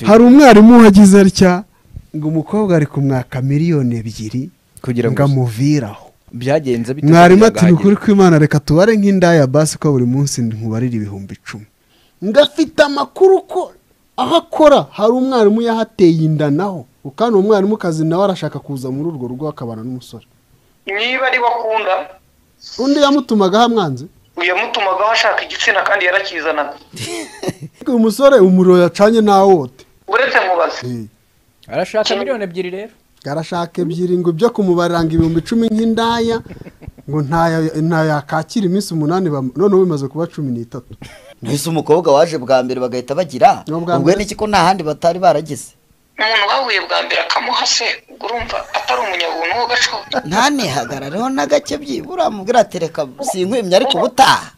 hari umwarimu wagize atya ngo umukobwa ari kumwaka miliyoni ebyiri kugira ngo ngo amuviraho byagenze bite mwarimu kugira ngo ati ni ukuri ahagere?" kw'imana reka tubare nk'indaya basi ko buri munsi nkubarira ibihumbi icumi ngafite amakuru ko aho akora hari umwarimu yahateye inda naho kandi uwo mwarimukazi nawe arashaka kuza muri urwo rugo akabana n'umusore niba ari we akunda undi yamutumagaho amwanze yamutumagaho ashaka igitsina kandi yarakizanaga uyu musore umuriro yacanye ntawote uretse mubaze arashaka miliyoni ebyiri rero arashaka ebyiri ngo ibyo kumubarira ngo ibihumbi icumi nk'indaya ngo ntayo- ntayakakira iminsi umunani bam- noneho bimaze kuba cumi n'itatu mbese umukobwa waje bwa mbere bagahita bagira Ni ubwa ubwo mbere. n'iki ko nta handi batari baragize umuntu bahuye bwa mbere akamuha se ubwo urumva atari umunyabuntu wo gacoro ntanihagarareho na gake byibura amubwira ati reka sinkwimye ariko ubutaha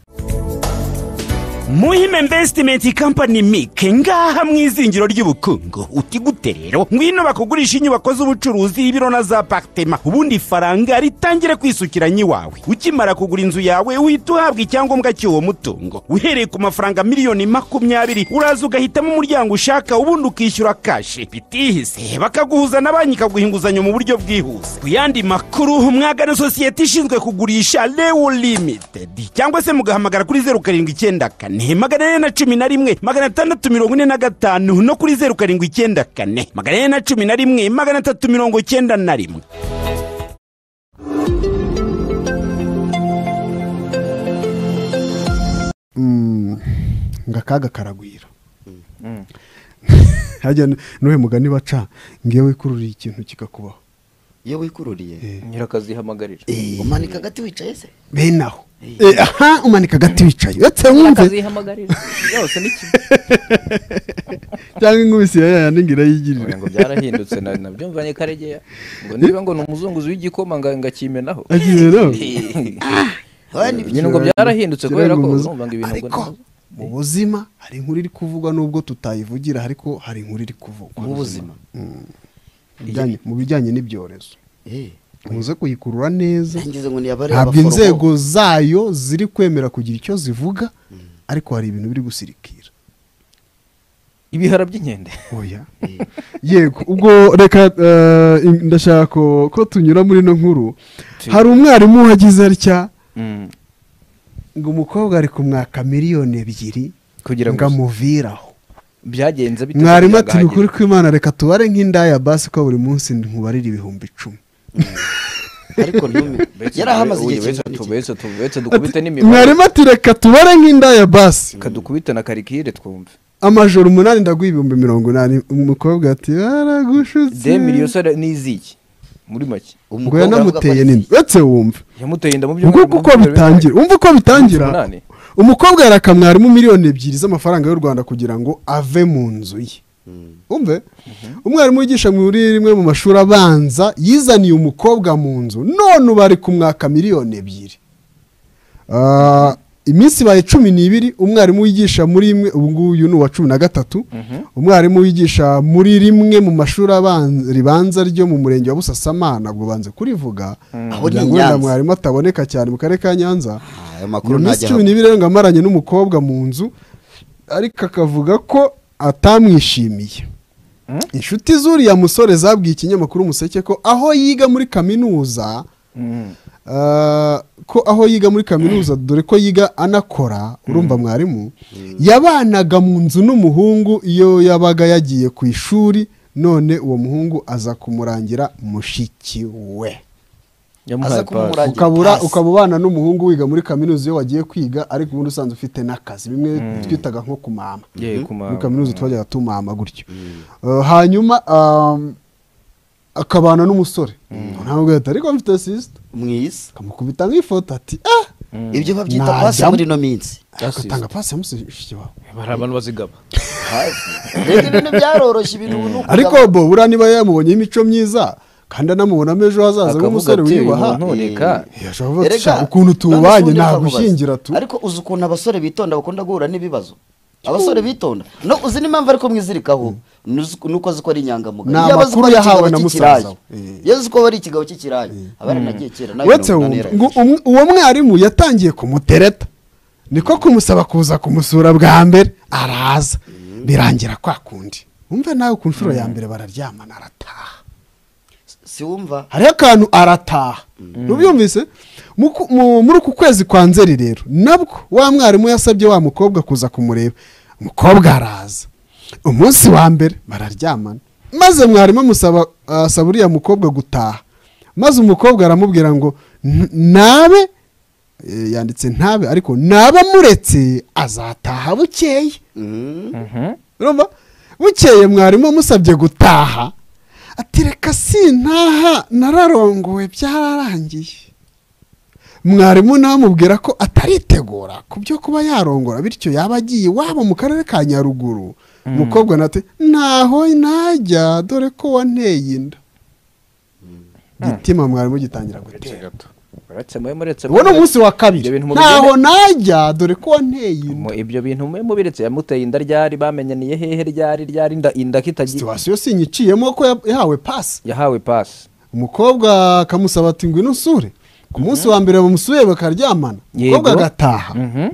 muhima invesitimenti kampani mike ngaha mu izingiro ry'ubukungu uti gute rero ngwino bakugurisha inyubako z'ubucuruzi ibiro na za paritema ubundi ifaranga ritangire kwisukira nyiwawe ukimara kugura inzu yawe uhita uhabwa icyangombwa cy'uwo mutungo uhereye ku mafaranga miliyoni makumyabiri uraza ugahitamo umuryango ushaka ubundi ukishyura kashi bitihise bakaguhuza na banki ikaguha inguzanyo mu buryo bwihuse ku yandi makuru mwagana sosiyete ishinzwe kugurisha lewo limitedi cyangwa se mugahamagara kuri zeru karindwi icyenda kane magana ane na cumi na rimwe magana atandatu mirongo ine na gatanu no kuri zeru karindwi icyenda kane magana ane na cumi na rimwe magana atatu mirongo icyenda na rimwe ngo akaga karagwira hajya n'uyu mugani baca ngo iyo wikururiye ikintu kikakubaho iyo wikururiye nyirakazihamagaririra umanika agati wicaye se bene aho Eh, aha umanika agati wicaye uretse wumve akazihamagarira yose ni kimwe cyangwa inkubisi ya yayandi ngo irayigirire Oya, ngo byarahindutse na- nabyumvanye karegeya ngo niba ngo ni umuzunguzi w'igikoma nga- ngakimenaho agiye nawe nyine ngo byarahindutse kubera ko Kirangumuzi. urumva ngo ibintu ngo ariko mu buzima hari inkuru iri kuvugwa n'ubwo tutayivugira ariko hari inkuru iri kuvugwa Mu buzima? Mm. Mu bijyanye- mu bijyanye n'ibyorezo muze kuyikurura neza ngize ngo niyabare ntabwo inzego zayo ziri kwemera kugira icyo zivuga ariko hari ibintu biri gusirikira ibihara by'inkende oya yego ubwo reka eh, in- ndashaka ko ko tunyura muri ino nkuru hari umwarimu wagize atya Mm. ngo umukobwa ari kumwaka miliyoni ebyiri Kugira ngo ngo amuviraho byagenze bite mwarimu kugira ngo ati ni ukuri ahagere?" kw'imana reka tubare nk'indaya basi ko buri munsi nkubarira ibihumbi icumi ariko ntumi Betse yarahamaze tuwe- igihe uyu betse kingana iki? tu- betse tu- betse dukubite n'imibare mwarimu ati reka tubare nk'indaya basi kadukubite na karikire twumve amajoro umunani ndaguha ibihumbi mirongo inani umukobwa ati baragushutse demiri iyo sore ni iziki muri make ngo Umukobwa aravuga ko yanamuteye ari- nini uretse wumva yamuteye inda mu byo nguko uko bitangira umva uko bitangira Umunsi umunani. umukobwa yaraka mwarimu miliyoni ebyiri z'amafaranga y'u rwanda kugira ngo ave mu nzu ye umve umwarimu wigisha muri rimwe mu mashuri abanza yizaniye umukobwa mu nzu none ubu ari kumwaka miliyoni ebyiri Ah, iminsi ibaye cumi n'ibiri umwarimu wigisha muri imwe ubu nguyu ni uwa cumi na gatatu umwarimu wigisha muri rimwe mu mashuri abanza- ribanza ryo mu murenge wa busasamana ubwo banze kurivuga Aho kugira ni i ngo wenda Nyanza. mwarimu ataboneka cyane mu karere ka nyanza Ah, ayo iyo makuru minsi ntajya cumi n'ibiri rero ngo amaranye n'umukobwa mu nzu ariko akavuga ko atamwishimiye inshuti z'uriya musore zabwiye ikinyamakuru umuseke ko aho yiga muri kaminuza Uh, ko aho yiga muri kaminuza dore ko yiga anakora urumva mwarimu yabanaga mu nzu n'umuhungu iyo yabaga yagiye ku ishuri none uwo muhungu aza kumurangira mushiki we aza kumumuranya. Agira ukabura pasi. ukaba ubana n'umuhungu wiga muri kaminuza iyo wagiye kwiga ariko ubundi usanzwe ufite n'akazi bimwe twitaga nko ku mama muri kaminuza twajyaga tumama gutyo Uh, hanyuma um, akabana n'umusore ntabwo yahita ariko mfite sisita mwiza akamukubita nk'ifoto ati ah ibyo babyita Najya- pasi muri ino minsi agatanga pasi yamusushije iwawe hari abantu bazigaba Pasi. rero ibintu byaroroshye ibintu ubu ni ukugaba- ariko bo buriya niba yamubonyeho imico myiza kandi anamubonamo ejo hazaza nk'umusore wiyubaha reka yashobora kuvuga ati Erega, "Sha, ukuntu tubanye none si ntabwo ubundi nzakubaza. ushyingira tu ariko uzi ukuntu abasore bitonda bakunda guhura n'ibibazo abasore bitonda no uzi n'impamvu ariko mwizirikaho ni uzi- ni uko azi ko ari inyangamugayo Ni Iyo abazi ko amakuru ari yahawe ikigabo na cy'ikirayi. musaza we. Eh. iyo azi ko ari ikigabo cy'ikirayi aba yaranagiye kera nawe uretse mirongo wumva inani ngo yarayigije. um- uwo mwarimu yatangiye kumutereta niko kumusaba kuza kumusura bwa mbere araza birangira kwa kundi wumve nawe ku nshuro ya mbere bararyamana arataha si wumva hariho akantu arataha ntubyumvise Muku- mu- muri uku kwezi kwa nzeri rero nabwo wa mwarimu yasabye wa mukobwa kuza kumureba umukobwa araza umunsi wa mbere bararyamana maze mwarimu amusaba asaba uriya mukobwa gutaha maze umukobwa aramubwira ngo "N- nabe eh, yanditse ntabe ariko naba muretse azataha bukeye urumva bukeye mwarimu amusabye gutaha ati reka sintaha nararongowe byararangiye mwarimu nawe amubwira ko ataritegura ku byo kuba yarongora bityo yaba agiye iwabo mu karere ka nyaruguru umukobwa nawe ati ntaho najya dore ko wanteye inda igitima mwarimu gitangira gutera gato uretse mube muretse uwo ni umunsi wa Ibyo kabiri bintu mubigene- ntaho najya dore ko wanteye inda Mu- ibyo bintu mube mubiretse yamuteye inda ryari bamenyaniye hehe ryari ryari inda inda kitagiye situwasiyo sinyiciyemo ko ya- yahawe pasi yahawe pasi umukobwa akamusaba ati ngwino usure ku munsi wa mbere bamusuye bakaryamana Yego. umukobwa agataha Mhm.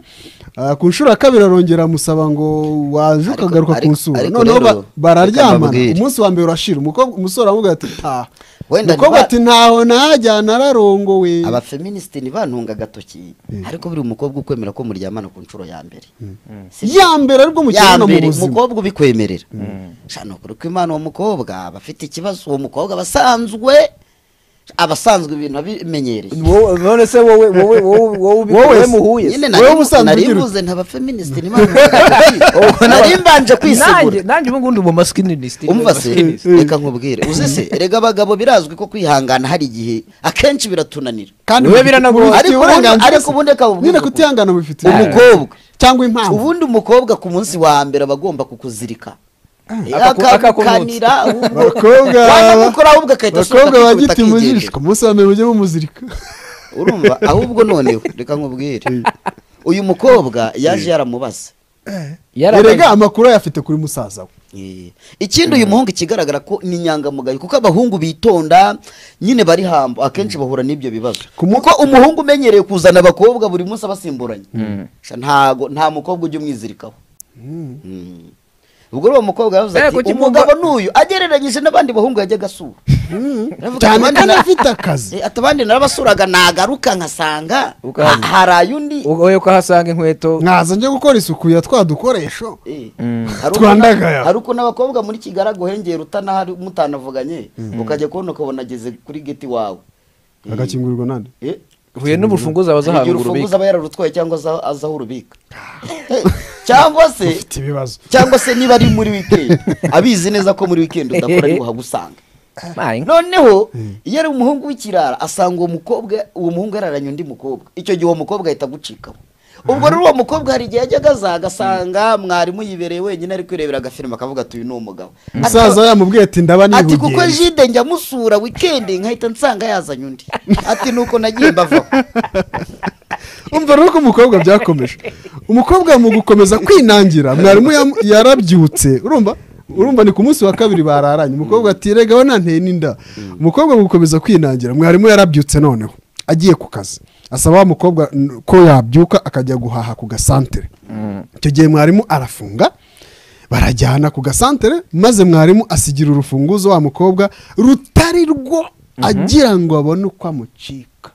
Ah, ku nshuro ya kabiri arongera amusaba ngo waje Ariko- ukagaruka ariko- kunsura ariko noneho ba- rero, reka bararyamana mbabwire. umunsi wa mbere urashira umukobwa umusore aramubwira ati taha Wenda umukobwa niba- ati ntaho najya nararongowe abafeministi ntibantunga agatoki ariko buri mukobwa ukwemera ko muryamana ku nshuro ya mbere Si byo? ya mbere aribwo ya mukibona mu mbere buzima umukobwa ubikwemerera shano ukuri ko imana uwo mukobwa aba afite ikibazo uwo mukobwa aba asanzwe aba asanzwe ibintu abimenyereye Wowe- none se wowe wowe wowe wowe ubi- Wowe wowe se. muhuye se? nyine Wowe nari- ubusanzwe nari ugira ute? mvuze nta bafeministi nari mbanje nanjye kwisegura nanjye ubu ngundi mu masculinist umva se reka nkubwire uzi se erega abagabo birazwi ko kwihangana hari igihe akenshi biratunanira Wowe bufite biranagora. ubufitiye Ariko ubundi- uburenganzira ariko se. ubundi reka nkubwire nyine uko- kutihangana bifite Umukobwa. cyangwa impamvu ubundi umukobwa ku munsi wa mbere aba agomba kukuzirika Akaku- akakukanira Abakobwa- wanamukora ahubwo abakobwa agahita asohoka ba akikubita giti mujisho akigendera. ku munsi wa mbere mujye mumuzirika urumva ahubwo noneho reka nkubwire uyu mukobwa yaje yaramubaza erega amakuru ayafite kuri musaza we Eh, ikindi uyu muhungu ikigaragara ko ni inyangamugayo kuko abahungu bitonda nyine bari hambo akenshi bahura n'ibyo bibazo kuko umuhungu umenyereye kuzana abakobwa buri munsi abasimburanye Sha ntago nta mukobwa ujya umwizirikaho Mm. ubwo rero uwo mukobwa yavuze Eh, ati kuki umugabo n'uyu agereranyije n'abandi bahungu yajyaga asura Aravuga, cyane "Abandi kandi na- afite akazi Eh, ati abandi narabasuraga nagaruka nkasanga Ukaza. ha- hari ayundi wowe ko ahasanga inkweto nkaza njye gukora isuku ya twa dukoresho Eh, Mm. hari uko Twandagaya. na- hari uko n'abakobwa muri kigaragu hengera utanahari mutanavuganye ukajya kubona ukabona ageze kuri geti wawe Eh, agakingurirwa nande eh, huye n'urufunguzo abaza hari igihe ahantu urubika urufunguzo aba yararutwaye cyangwa aza- azi aho urubika cyangwa se ufite ibibazo cyangwa se niba ari muri wikendi abizi neza ko muri wikendi udakora ari buhagusanga Ma, inka- noneho iyo ari umuhungu w'ikirara asanga uwo mukobwa uwo muhungu yararanye undi mukobwa icyo gihe uwo mukobwa ahita agucikaho ubwo rero uwo mukobwa hari igihe yajyaga aza agasanga mwarimu yibereye wenyine ari kwirebera agafilime akavuga ati uyu ni umugabo Ati- musaza yamubwiye ati ndaba ati kuko nihugiye jide njya musura wikendi nkahita nsanga yazanye undi ati nuko nagiye mbavaho umva rero ko umukobwa byakomeje umukobwa mu gukomeza kwinangira mwarimu yam- yarabyutse urumva urumva ni ku munsi wa kabiri bararanye umukobwa ati rega we nanteye n'inda umukobwa mu gukomeza kwinangira mwarimu yarabyutse noneho agiye ku kazi asaba wa mukobwa n- ko yabyuka akajya guhaha ku gasantere icyo gihe mwarimu arafunga barajyana ku gasantere maze mwarimu asigira urufunguzo wa mukobwa rutari rwo agira ngo abone uko amucika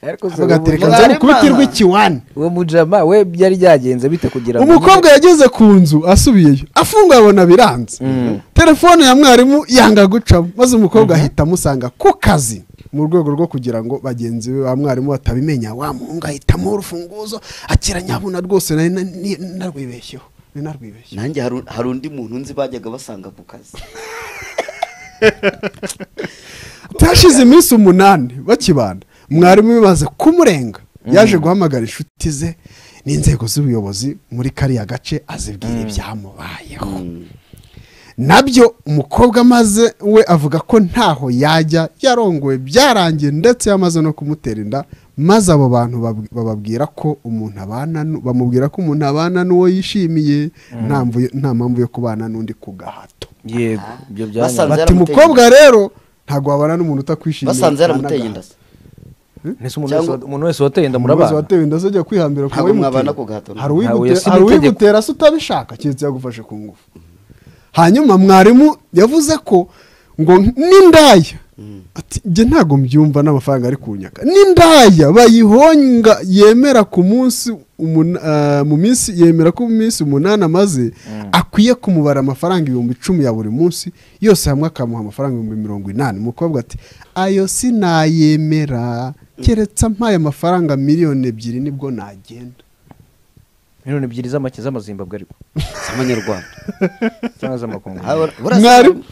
ariko se avuga ati ubu- reka nze Mwarimu mukubite aha. urw'ikiwani uwo mujama we byari byagenze bite kugira ngo umukobwa yageze ku nzu asubiyeyo afunguye abona biranze telefone ya mwarimu yanga gucamo maze umukobwa ahita amusanga ku kazi mu rwego rwo kugira ngo bagenzi be ba mwarimu batabimenya wa muhungu ahitamo urufunguzo akira nyabuna rwose nari na- ni- narwibeshyeho ni narwibeshyeho nanjye hari- hari undi muntu nzi bajyaga basanga ku kazi hashize iminsi umunani bakibana mwarimu bimaze kumurenga yaje guhamagara inshuti ze n'inzego z'ubuyobozi muri kariya gace azibwira ibyamubayeho nabyo umukobwa amaze we avuga ko ntaho yajya yarongowe byarangiye ndetse yamaze no kumutera inda maze abo bantu bab- bababwira ko umuntu abana nu- bamubwira ko umuntu abana n'uwo yishimiye nta mvu- nta mpamvu yo kubana n'undi ku gahato yego ibyo Basanze byanyuma bati yaramuteye mukobwa rero ntabwo wabana n'umuntu utakwishimiye basanze yaramuteye inda se Ese umuntu wese- cyangwa- umuntu wese wateye inda umuntu wese murabana watewe inda azajya kwihambira Ntabwo mwabana ku gahato, ntawe hari uwigute- yasize hari itegeko. uwigutera se utabishaka keretse yagufashe ku ngufu hanyuma mwarimu yavuze ko ngo n'indaya ati njye ntabwo mbyumva n'amafaranga ari kunyaka n'indaya bayihonga yemera ku munsi umun- ah, mu minsi yemera ko mu minsi umunani amaze akwiye kumubara amafaranga ibihumbi icumi ya buri munsi yose hamwe akamuha amafaranga ibihumbi mirongo inani umukobwa ati ayo sinayemera keretse ampaye amafaranga miliyoni ebyiri nibwo nagenda miliyoni ebyiri z'amake z'amazimbabwe ariko z'amanyarwanda cyangwa z'amakongo Ah, bura- burasa- mwarimu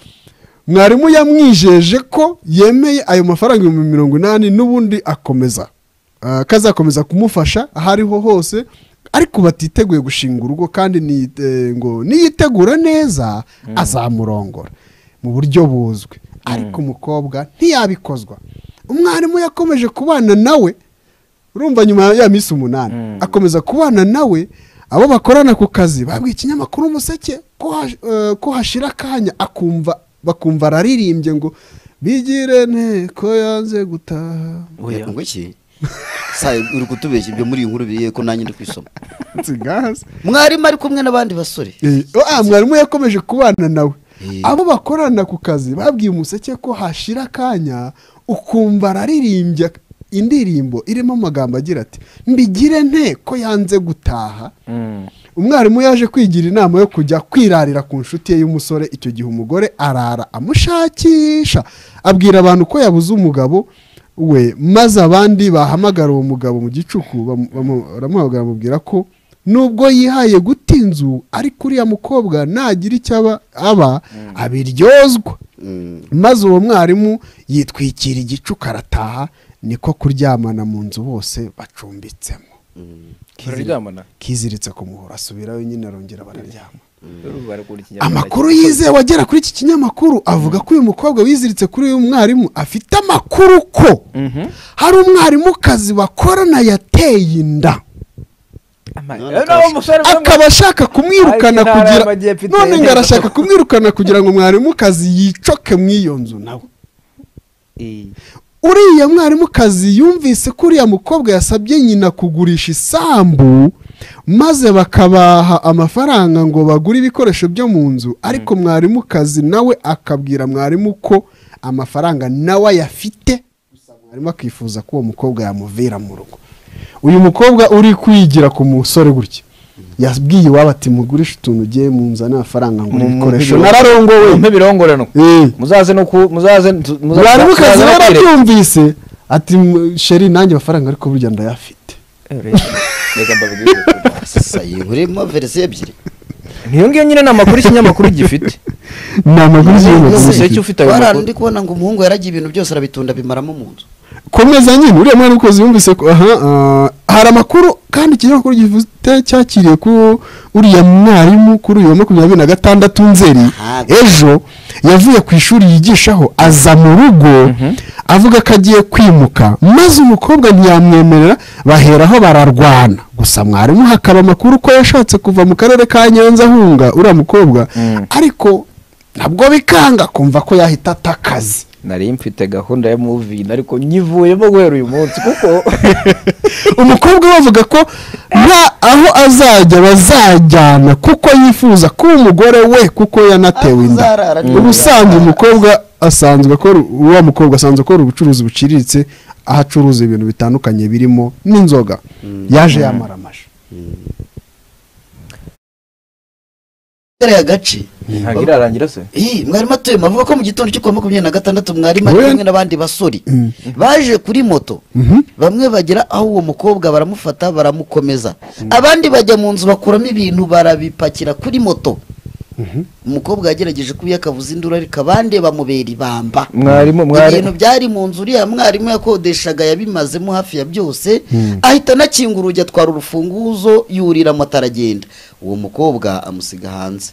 mwarimu yamwijeje ko yemeye ayo mafaranga ibihumbi mirongo inani n'ubundi akomeza ah, kazakomeza kumufasha aho ariho hose ariko batiteguye gushinga urugo kandi ni- eh, ngo niyitegura neza azamurongora mu buryo buzwi ariko umukobwa ntiyabikozwa umwarimu yakomeje kubana nawe urumva nyuma ya minsi umunani akomeza kubana nawe abo bakorana ku kazi babwiye ikinyamakuru umuseke ko hash- eh, ko hashira akanya akumva bakumva araririmbye ngo bigire nteko yanze gutaha Oya. ngo iki sa uri kutubeshya ibyo muri iyi nkuru biriye ko nanjye ndi kwisoma nsigahaze mwarimu ari kumwe n'abandi basore Eh, ah, mwarimu yakomeje kubana nawe Eh. abo bakorana ku kazi babwiye umuseke ko hashira akanya ukumva araririmbye indirimbo irimo amagambo agira ati mbigire nte ko yanze gutaha umwarimu yaje kwigira inama yo kujya kwirarira ku nshuti ye y'umusore icyo gihe umugore arara amushakisha abwira abantu ko yabuze umugabo we maze abandi bahamagara uwo mugabo mu gicuku bamu- bamu- baramuhamagara bamubwira ko nubwo yihaye guta inzu ariko uriya mukobwa nagira icyo aba- aba abiryozwa maze uwo mwarimu yitwikira igicuku arataha niko kuryamana mu nzu bose bacumbitsemo bararyamana kiziritse ku muhoro asubirayo nyine arongera bararyama Rero barakunda ikinyarwanda amakuru yizewe agera kuri iki kinyamakuru avuga ko uyu mukobwa wiziritse kuri uyu mwarimu afite amakuru ko hari umwarimukazi bakorana yateye inda akaba ashaka kumwirukana Ari intara kugira y'Amajyepfo none iteye ngo arashaka inda. kumwirukana kugira ngo mwarimukazi yicoke mu iyo nzu nawe uriya mwarimukazi yumvise ko uriya mukobwa yasabye nyina kugurisha isambu maze bakabaha amafaranga ngo bagure ibikoresho byo mu nzu ariko mwarimukazi nawe akabwira mwarimu ko amafaranga nawe ayafite gusa mwarimu akifuza ko uwo mukobwa yamuvira mu rugo uyu mukobwa uri kwigira ku musore gutya yabwiye iwabo ati mugurishe utuntu ugiye mu nzu n'amafaranga ngo ibikoresho nararongowe mpe birongorano Eh. muzaze no ku muzaze muzaze- muzaze mwarimukazi no kwireka. yarabyumvise ati "M- sheri nanjye amafaranga ariko burya ndayafite Reka mbabwire. sa urimo verisiyo ebyiri niyo ngiyo nyine ni amakuru ikinyamakuru gifite ni amakuru Umuseke y'igihugu ufite ayo Warara makuru. ndi kubona ngo umuhungu yaragiye ibintu byose arabitunda bimaramo mu nzu komeza nyine uriya mwarimukazi yumvise ko aha ah, hari amakuru kandi ikinyamakuru gifite cyakiriye ko uriya mwarimu kuri uyu wa makumyabiri na gatandatu nzeri Aha. ejo yavuye ku ishuri yigishaho aza mu rugo avuga ko agiye kwimuka maze umukobwa ntiyamwemerera baheraho bararwana gusa mwarimu hakaba amakuru ko yashatse kuva mu karere ka nyanza ahunga uriya mukobwa ariko nabwo bikanga kumva ko yahita ata akazi nari mfite gahunda ya muvini ariko nyivuyemo guhera uyu munsi kuko umukobwa we avuga ko nta aho azajya bazajyana kuko yifuza ko umugore we kuko yanatewe inda Azarara ni ubusanzwe umugore. umukobwa asanzwe akora uwa mukobwa asanzwe akora ubucuruzi buciriritse aho acuruza ibintu bitandukanye birimo n'inzoga yaje yamara amashu kariya gace ntabwo irarangira se Ih, mwarimu atuyemo avuga ko mu gitondo cyo kuwa makumyabiri na gatandatu mwarimu ari Wowe- kumwe n'abandi basore baje kuri moto bamwe bagera aho uwo mukobwa baramufata baramukomeza abandi bajya mu nzu bakuramo ibintu barabipakira kuri moto umukobwa yagerageje kuba yakavuza induru ariko abandi bamubera ibamba mwarimu ibintu mwarimu byari mu nzu uriya mwarimu yakodeshaga yabimazemo hafi ya byose ahita anakinga urugi atwara urufunguzo yurira moto aragenda uwo mukobwa amusiga hanze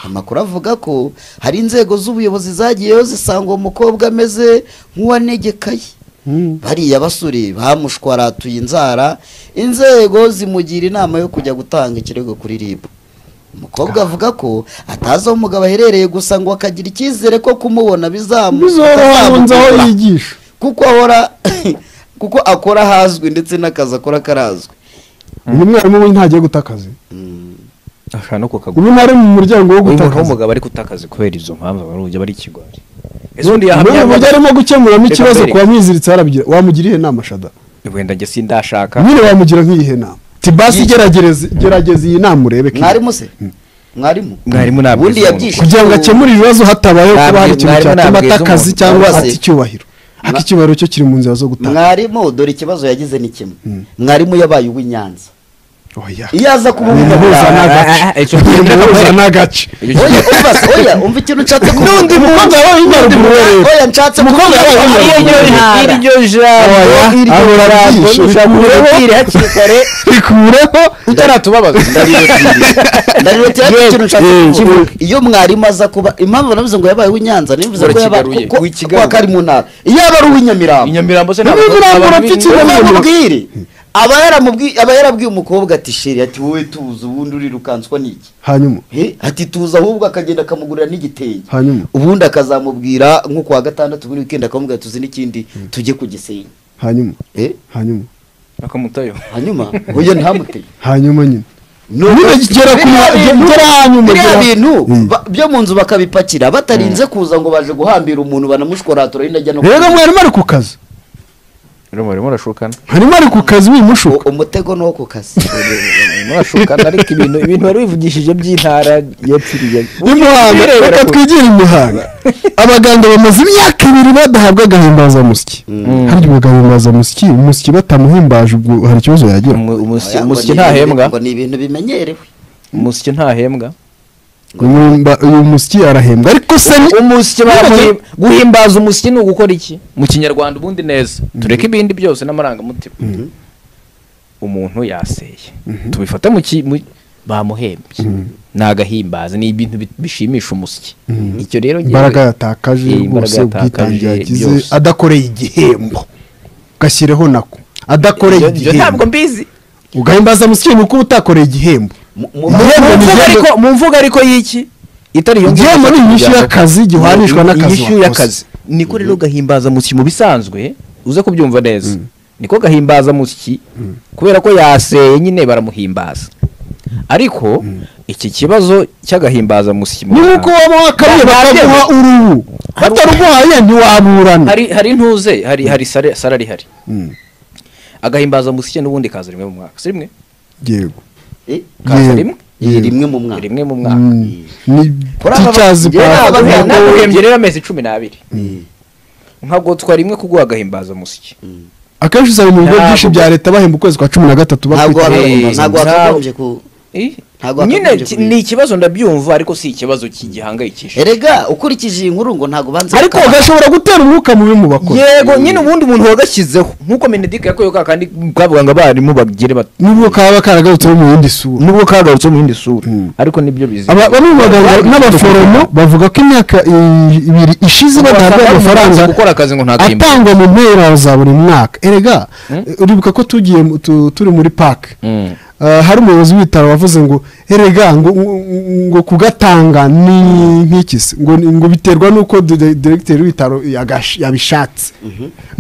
amakuru avuga ko hari inzego z'ubuyobozi zagiyeyo zisanga uwo mukobwa ameze nk'uwanegekaye bariya basore bamushwaratuye inzara inzego zimugira inama yo kujya gutanga ikirego kuri ribu umukobwa avuga ko atazi aho umugabo aherereye gusa ngo akagira icyizere ko kumubona bizamu bizoroha bizamugura. nzi aho yigisha kuko ahora kuko akora ahazwi ndetse n'akazi akora karazwi uyu mwarimu we ntagiye guta akazi ashobora no kukagura ubu ntari mu muryango wo uyu muntu gutakaza w'umugabo ari kutakaza kubera izo mpamvu abantu ujya bari ikigwari ese undi n'uyu mujyi yahamya arimo gukemuramo Reka ikibazo mbere. ku wamwiziritse harabigira wamugira iyihe nama shada wenda njye sindashaka nyine wamugira nk'iyihe nama tibasi gerageza gerageza iyi nama urebe ko- mwarimu se mwarimu mwarimu ntabwo ubundi izo yabyishimiye kugira ngo akemure ibibazo hatabayeho kuba hari ikintu Mwarimu ntabwo cyatuma yize atakazi umuntu. cyangwa Mwarimu ati se- icyubahiro ariko icyubahiro cyo kiri mu nzira zo gutanga mwarimu dore ikibazo yagize ni kimwe mwarimu yabaye uw'inyanza oya iyo aza kuba umuhuza uw'inyanza n'agace umuhuza n'agace oya umva se oya umva ikintu nshatse kuvuga n'undi mukobwa wabaye inyaruguru rero oya nshatse kuvuga Umukobwa ko wabaye ari inyaruguru. iryo ntara iryo Oya, abo barabyihishe, bikureho bikureho utaratubabaza ndarirotira ariko ikintu nshatse yes, kuvuga kivuge. iyo mwarimu aza kuba impamvu navuze ngo yabaye uw'inyanza nimvuze ngo yabaye Urakigaruye, ko- ko- wikigaruye. ko ari mu ntara iyo aba ari uw'inyamiramba inyamirambo se Niba ibirango urapfa iki? ubwire aba yaramubwi- aba yarabwiye umukobwa ati sheri ati wowe tuzi ubundi urirukanswa n'iki hanyuma He, ati tuzi ahubwo akagenda akamugurira n'igitenge Hanyuma? ubundi akazamubwira nko kuwa gatandatu muri wikendi akamubwira tuzi n'ikindi tujye ku gisenyi hanyuma Eh, hanyuma bakamutayo hanyuma uyu ntamutege hanyuma nyine Nuko- Nyine gera ku- Biriya bintu- gera hanyuma, biriya gera- bintu Mm. ba- byo mu nzu bakabipakira batarinze kuza ngo baje guhambira umuntu banamushkoratura yinajya no rero mwarimu ari ku kazi rero murimo urashukana mwarimu ari ku kazi wimushuka U- umutego ni uwo ku kazi murimo urashukana ariko ibintu ibintu wari wivugishije by'intara yapfiriye imuhanga reka twigire imuhanga abaganga bamaze imyaka ibiri badahabwa agahimbazamusyi harya ubugahimbazamusyi umusyi batamuhimbaje ubwo hari ikibazo yagira Oya, ngo umusyi ni- ntahembwa ngo ni ibintu bimenyerewe umusyi ntahembwa Umumba- uyu musyi arahembwa ariko se ni- umusyi bamuhim- guhimbaza umusyi ni ugukora iki mu kinyarwanda ubundi neza tureke ibindi byose n'amarangamutima umuntu yaseye tubifate mu ki- mu- bamuhembye ni agahimbaza ni ibintu bi- bishimisha umusyi icyo rero njyewe- imbaraga yatakaje Eh, imbaraga rwose ubwitange yatakaje, yagize byose. adakoreye igihembo gashyireho nako adakoreye Ibyo- ibyo ntabwo igihembo mbizi ugahimbazamusyi ni uko uba utakoreye igihembo Mu- mu- Mu- Mu mvugo igihembo- ariko- mu mvugo ariko y'iki itari iyo mvugo igihembo ni gusa inyishyu kugira ngo- y'akazi gihanishwa Ni- ni- n'akazi inyishyu wakoze. y'akazi niko rero gahimbaza musyi mu bisanzwe uze kubyumva neza niko gahimbaza musyi kubera ko yaseye nyine baramuhimbaza ariko iki kibazo cy'agahimbaza musyi mu ni nk'uko Rwanda- waba wakariye bakaguha uruhu bataruguhaye ntiwaburana hari hari ntuze hari hari sare sare ari hari Mm. agahimbaza musyi n'ubundi kaza rimwe mu mwaka si rimwe yego eh, kaza Yego. rimwe ni rimwe mu mwaka rimwe mu mwaka Mm. ni Kuri aba- teachers njyewe pass. n'aba- Ntabwo- Abaganga ntabwo bagiye- uhembye rero amezi cumi n'abiri Mm. nkagotswa rimwe kuguha agahimbaza musyi akenshi usanga mu bigo Ntabwo- byinshi bya leta bahemba ukwezi kwa cumi na gatatu ntabwo bakwita waba- Eh, ntabwo- ntabwo wakagombye ku Ntabwo nyine wakagombye ki- kubika. ni ikibazo ndabyumva ariko si ikibazo ki- gihangayikisha erega ukurikije iyi nkuru ngo ntabwo banze ariko bakaba- gashobora gutera umwuka mubi mu bakora yego nyine ubundi umuntu wagashyizeho nk'uko menedike yakorewe ka kandi kavuga ngo abarimu bagire bat- nubwo kaba karagarutseho mu yindi sura nubwo kagarutse mu yindi sura Mm. ariko nibyo bizi Aba- bamwe mu baganga n'abaforomo bavuga ko imyaka i- ibiri ishize Ngo badahabwa wasanga amafaranga bamaze gukora akazi ngo nta gahimbaza. atangwa mu mpera za buri mwaka erega uribuka ko tugiye mu- tu- turi muri park Mm. Ah, hari umuyobozi w'ibitaro wavuze ngo erega ngo ngo kugatanga ni nk'iki se ngo ni- ngo biterwa n'uko de- de- diregiteri w'ibitaro yagash- yabishatse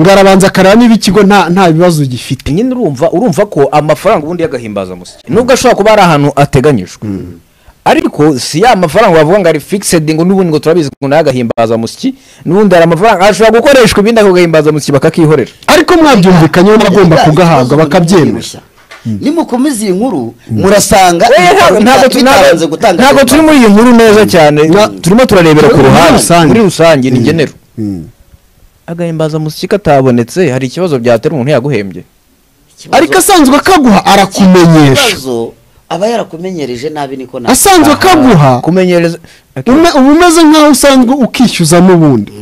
ngo arabanza akareba niba ikigo nta nta bibazo gifite nyine urumva urumva ko amafaranga ubundi y'agahimbaza musyi nubwo ashobora kuba ari ahantu ateganyijwe ariko si ya mafaranga bavuga ngo ari fixed ngo n'ubundi ngo turabizi ngo ni agahimbaza musyi n'ubundi hari amafaranga ashobora gukoreshwa ibindi ako gahimbaza musyi bakakihorera ariko mwabyumvikanyeho mugomba Erega, kugahabwa ikibazo bakabyemera ntimubirushya. nimukomeza iyi nkuru murasanga Eh, ntabwo- ibitaro ntabwo bita- tu- bitabanze ntabwo- gutanga ntabwo turi muri iyi nkuru neza cyane turimo turarebera ku Muri ruhande rusange. muri rusange ni ngenero Mm. agahimbazamusyi katabonetse hari ikibazo byatera umuntu yaguhembye Ikibazo- ariko asanzwe akaguha arakumenyesha ikibazo aba yarakumenyereje nabi niko nabi asanzwe akaguha kumenyereza ume- uba umeze nk'aho usanzwe ukishyuza n'ubundi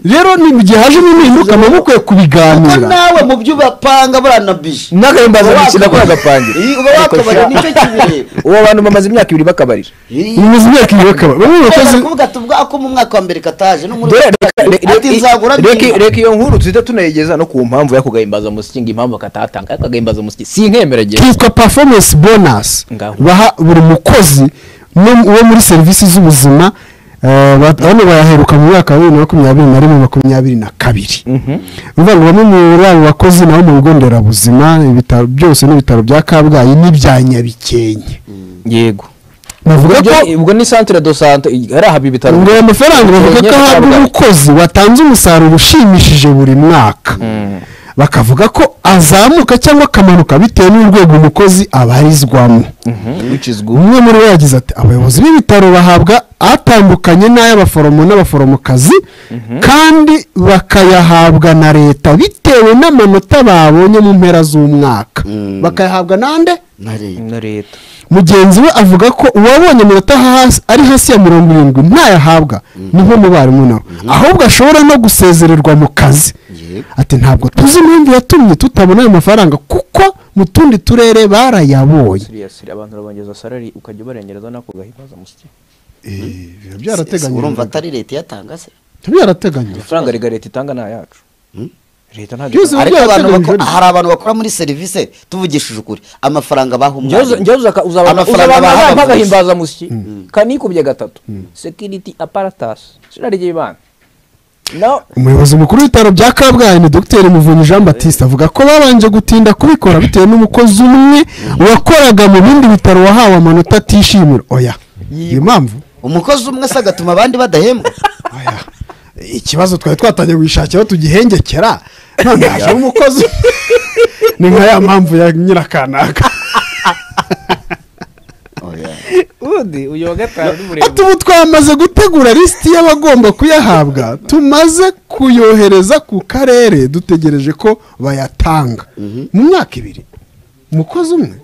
rero ni mu gihe hajemo impinduka muba mukwiye ko kubiganira nawe mu byo ubapanga buranabije n'agahimbazamusyi nako yagapangira Iyi, uba wakabaye nicyo kibireba uwo abantu bamaze imyaka ibiri bakabarira Iyi, mu buzima bw'iyo bakaba bamwe mu bakozi barakuvuga ati ubwo ako mu mwaka wa mbere kataje no muri Dore, reka- re- re- ati nzagura reka niba." reka iyo nkuru tuhita tunayigeza no ku mpamvu y'ako gahimbazamusyi ngo impamvu katatanga ariko agahimbazamusyi si inkemeragere kitwa performance bonus Ngaho. baha buri mukozi no- wo muri serivisi z'ubuzima eh, bat- bano bayaheruka mu mwaka wa bibiri na makumyabiri na rimwe makumyabiri na kabiri bivuga ngo bamwe muri abo bakozi nabo mu bigo nderabuzima ibitaro byose n'ibitaro bya kabgayi n'ibya nyabikenke yego bavuga ubwo ko ubwo ni santere do sante ari aha ibitaro ngo aya mafaranga bavuga ko ahabwa umukozi watanze umusaruro ushimishije buri mwaka bakavuga ko azamuka cyangwa akamanuka bitewe n'urwego umukozi abarizwamo umwe muri bo yagize ati abayobozi b'ibitaro bahabwa atandukanye n'ay'abaforomo n'abaforomokazi kandi bakayahabwa na leta bitewe n'amanota babonye mu mpera z'umwaka bakayahabwa n'ande na leta na leta mugenzi we avuga ko uwabonye amanota hasi ari hasi ya mirongo irindwi ntayahabwa ni nk'umubarimu nawe ahubwo ashobora no gusezererwa mu kazi Yego. ati ntabwo tuzi impamvu yatumye tutabona ayo mafaranga kuko mu tundi turere barayabonye siriyasiri abantu urabongeza salari ukajya ubarengereza nako ugahibaza musiki urumva atari leta iyatanga se byarateganyijwe amafaranga rega leta itanga ni ayacu leta ntabwo byose ariko abantu byarateganyijwe bakora hari abantu bakora muri serivisi tuvugishije ukuri amafaranga baha umwanya amafaranga baha uzabona abavuzi. agahimbaza musyi kanikubye gatatu security apparatus sinarigeye ibana no umuyobozi mukuru w'ibitaro bya kabgayi ni dogiteri muvunyi jean batiste avuga ko babanje gutinda kubikora bitewe n'umukozi umwe wakoraga mu bindi bitaro wahawe amanota atishimira oya iyi mpamvu umukozi umwe se agatuma abandi badahembwa Oya, ikibazo twari twatangiye gushakira aho tugihengekera none haje umukozi ni nka ya mpamvu ya nyirakanaka Oya. undi uyu wa gatanu ni ati ubu twamaze gutegura lisiti y'abagomba kuyahabwa tumaze kuyohereza ku karere dutegereje ko bayatanga mu myaka ibiri umukozi umwe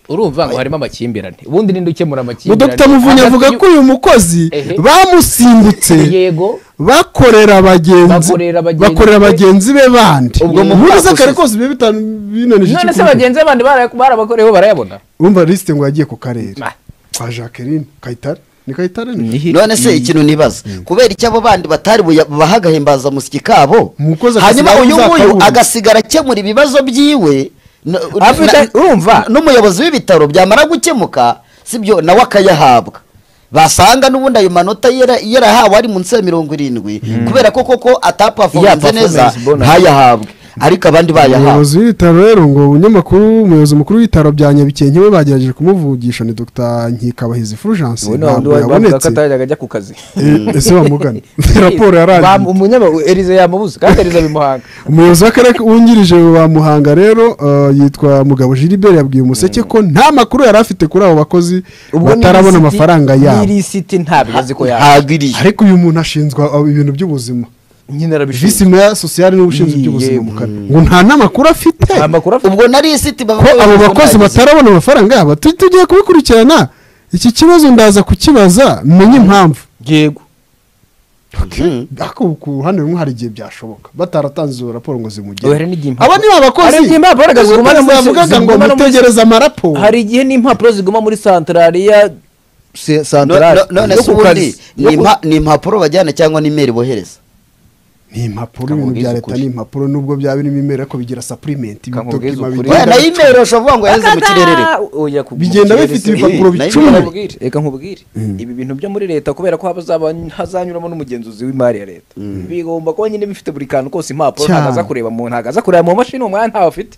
urumva ngo harimo amakimbirane ubundi ninde ukemura amakimbirane dr muvunyi Hagati avuga y'u- ko uyu mukozi Ehe. bamusimbutse yego bakorera abagenzi Bakorera abagenzi bakorera be. bagenzi be bandi Ubwo mu muri mwaka z'akarere ushize. kose biba bitanu binanije none se ikikubita. bagenzi bandi bara- barabakoreyeho barayabona wumva lisite ngo yagiye ku karere Bah. kwa jacqueline kayitare ni kayitare ni none se ikintu nibaza kubera icyo abo bandi batari buya- baha agahimbaza musyi kabo Umukozi hanyuma agasigara uyu nguyu uzakabura. agasigara akemura ibibazo byiwe na- Afite- na- urumva? n'umuyobozi w'ibitaro byamara gukemuka sibyo nawe akayahabwa basanga n'ubundi ayo manota yara- yarahawe ari munsi ya mirongo irindwi kubera ko koko atapafomanze performance neza bonus. ntayahabwe ariko abandi bayahawe umuyobozi w'ibitaro rero ngo umunyamakuru umuyobozi mukuru w'ibitaro bya nyabikenke we bagerageje kumuvugisha ni dr nkikabahizi fulgence ubu ni wa wundi ntabwo bavuga ko yabonetse atajyaga ajya ku kazi Eh, ese wamugana raporo yarangiye Bam- umunyama- Elize yamubuze kandi Elize ari muhanga umuyobozi w'akarere wungirije wa muhanga rero eh, yitwa mugabo gilibert yabwiye umuseke ko nta makuru yari afite kuri abo bakozi Ubwo ni batarabona lisiti- amafaranga ni yabo lisiti ntabwo azi ko yaje ntabwo iriyo ariko uyu muntu ashinzwe eh, ibintu by'ubuzima nyine visi arabishinzwe meya sosiyali n'ubushinzwe by'ubuzima mu karere ngo nta n'amakuru afite amakuru afite ubwo nari isiti ko abo bakozi batarabona amafaranga yabo tu- tugiye kubikurikirana iki kibazo ndaza kukibaza menye impamvu yego ariko ku ruhande rumwe hari igihe byashoboka bataratanze izo raporo ngo zimugere hari n'igihe impapuro- aba ni abakozi Hari igihe impapuro Ubwo ziguma no ntabwo muri- yavugaga ngo ziguma no muri- mutegereze amaraporo hari igihe n'impapuro ziguma muri santarari ya se- No- santarari no- none yo se ku ubundi kazi. ni Yo ku- impa- ni impapuro bajyana cyangwa ni imeri bohereza ni impapuro ibintu bya leta ni impapuro nubwo byaba birimo imeri ariko bigira sapurimenti Kankubwiza ukuri. Oya, nayo imeri ushobora kuvuga ngo yaheze mu kirere Oya, ku- Bigenda mu kirere bifite se- ibipapuro Eh, nayo bicumi. nkubwire, Reka nkubwire ibi bintu byo muri leta kubera ko hazaba hazanyuramo n'umugenzuzi w'imari ya leta bigomba kuba nyine bifite buri kantu kose impapuro Cyane. ntabwo aza kureba mu ntabwo aza kureba mu mashini umwanya ntawe afite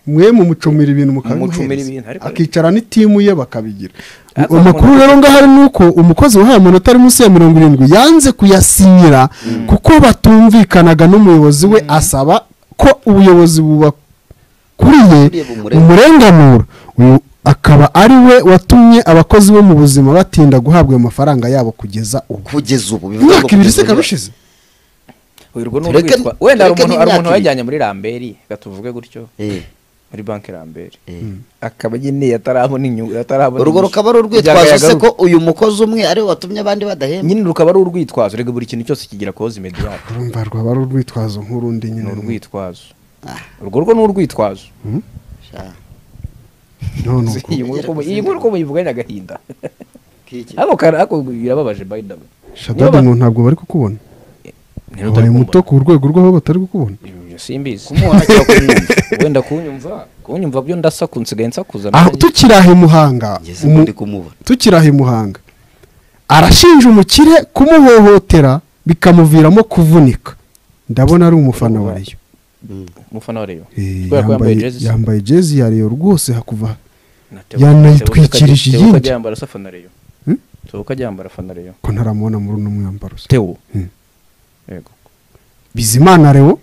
mwe mumucumira ibintu mukabimuhereza. Mumucumira ibintu, ariko- akicara n'itimu ye bakabigira Ariko amakuru umuntu- rero ngaho ari nuko umukozi wahawe amanota ari munsi ya mirongo irindwi yanze kuyasinyira kuko batumvikanaga n'umuyobozi we asaba ko ubuyobozi bubakuriye Bukuriye bumurenganura. umurenganura uyu akaba ari we watumye abakozi bo mu buzima batinda guhabwa ayo mafaranga yabo kugeza ubu kugeza ubu bivuga ngo imyaka ibiri kugeza se ubu ikaba niba- ishize Uyu urwo ni Tureke- urwitwa wenda hari tureke umuntu hari n'imyaka umuntu ibiri. wajyanye muri ramberi reka tuvuge gutyo Eh, muri banki ramberi eh. akaba nyine yatarabona inyungu yatarabona urwo inyungu. rukaba ari Kugira urwitwazo ngo se yagaruke. ko uyu mukozi umwe ariwe watumye abandi badahembwa nyine rukaba ari urwitwazo reka buri kintu cyose kigira koze imediyato urumva rwaba ari urwitwazo nk'urundi ni nyine urwitwazo urwo rwo ni urwitwazo Sha, No, no, iyi nkuru uko mu- iyi nkuru uko muyivuganye agahinda kiki. ako kara- ako birababaje by the way shadadi ngo ntabwo bari kukubona Niba wabaye utari muto ku rwego rw'aho batari kukubona kumubona, ibyo simbizi kumubona cyangwa kunyumva wenda kunyumva kunyumva byo ndasa kunsigaye nsakuza aho tukiri aho i muhanga ngeze umu- ubu ndi kumubona tukiri aho i muhanga arashinja umukire kumuhohotera bikamuviramo kuvunika ndabona ari umufana wa Rayon. umufana wa Rayon. Eh, Kubera ko yambaye yambaye jezi se. yambaye jezi ya reyo rwose hakuva Na Theo- Theo Kajya- yanayitwikirije Theo Kajya iyindi. yambara se afana Rayon. tubuka ryambara fana rero ko ntaramubona muri uno mwambaro se tewo Mm. yego bizimana rero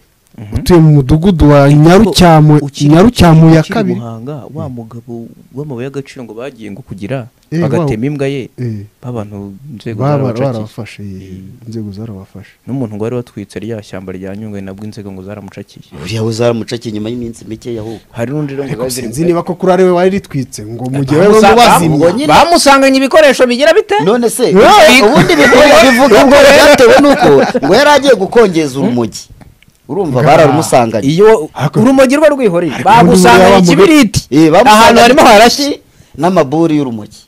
utuye mu mudugudu wa nyarucyamo Ukiri- nyarucyamo ya ukiri kabiri Muhanga wa mugabo w'amabuye y'agaciro ngo bagiye ngo kugira Eh, bagatema wa- imbwa ye Eh, babantu inzego baba zarabacakiye barabafashe eh, inzego zarabafashe n'umuntu ngo wari watwitse rya shyamba rya nyungwe nabwo inzego ngo zaramucakiye buriya we uzaramucake nyuma y'iminsi mike ahubwo hari n'undi rero ngo ariko zari sinzi ziri niba ko kuri ariwe wari ritwitse ngo mu gihe wari Bamusa- wazimye nyine. bamusanganye ibikoresho bigira bite none se Eh, ubundi bivuga bivuga ngo byatewe n'uko ngo yari agiye gukongeza urumogi urumva bararumusanganye iyo urumogi rwo rwihoreye bagusanganye buriya wa ikibiriti Eh, bamusanganye ahantu harimo harashye n'amaburi y'urumogi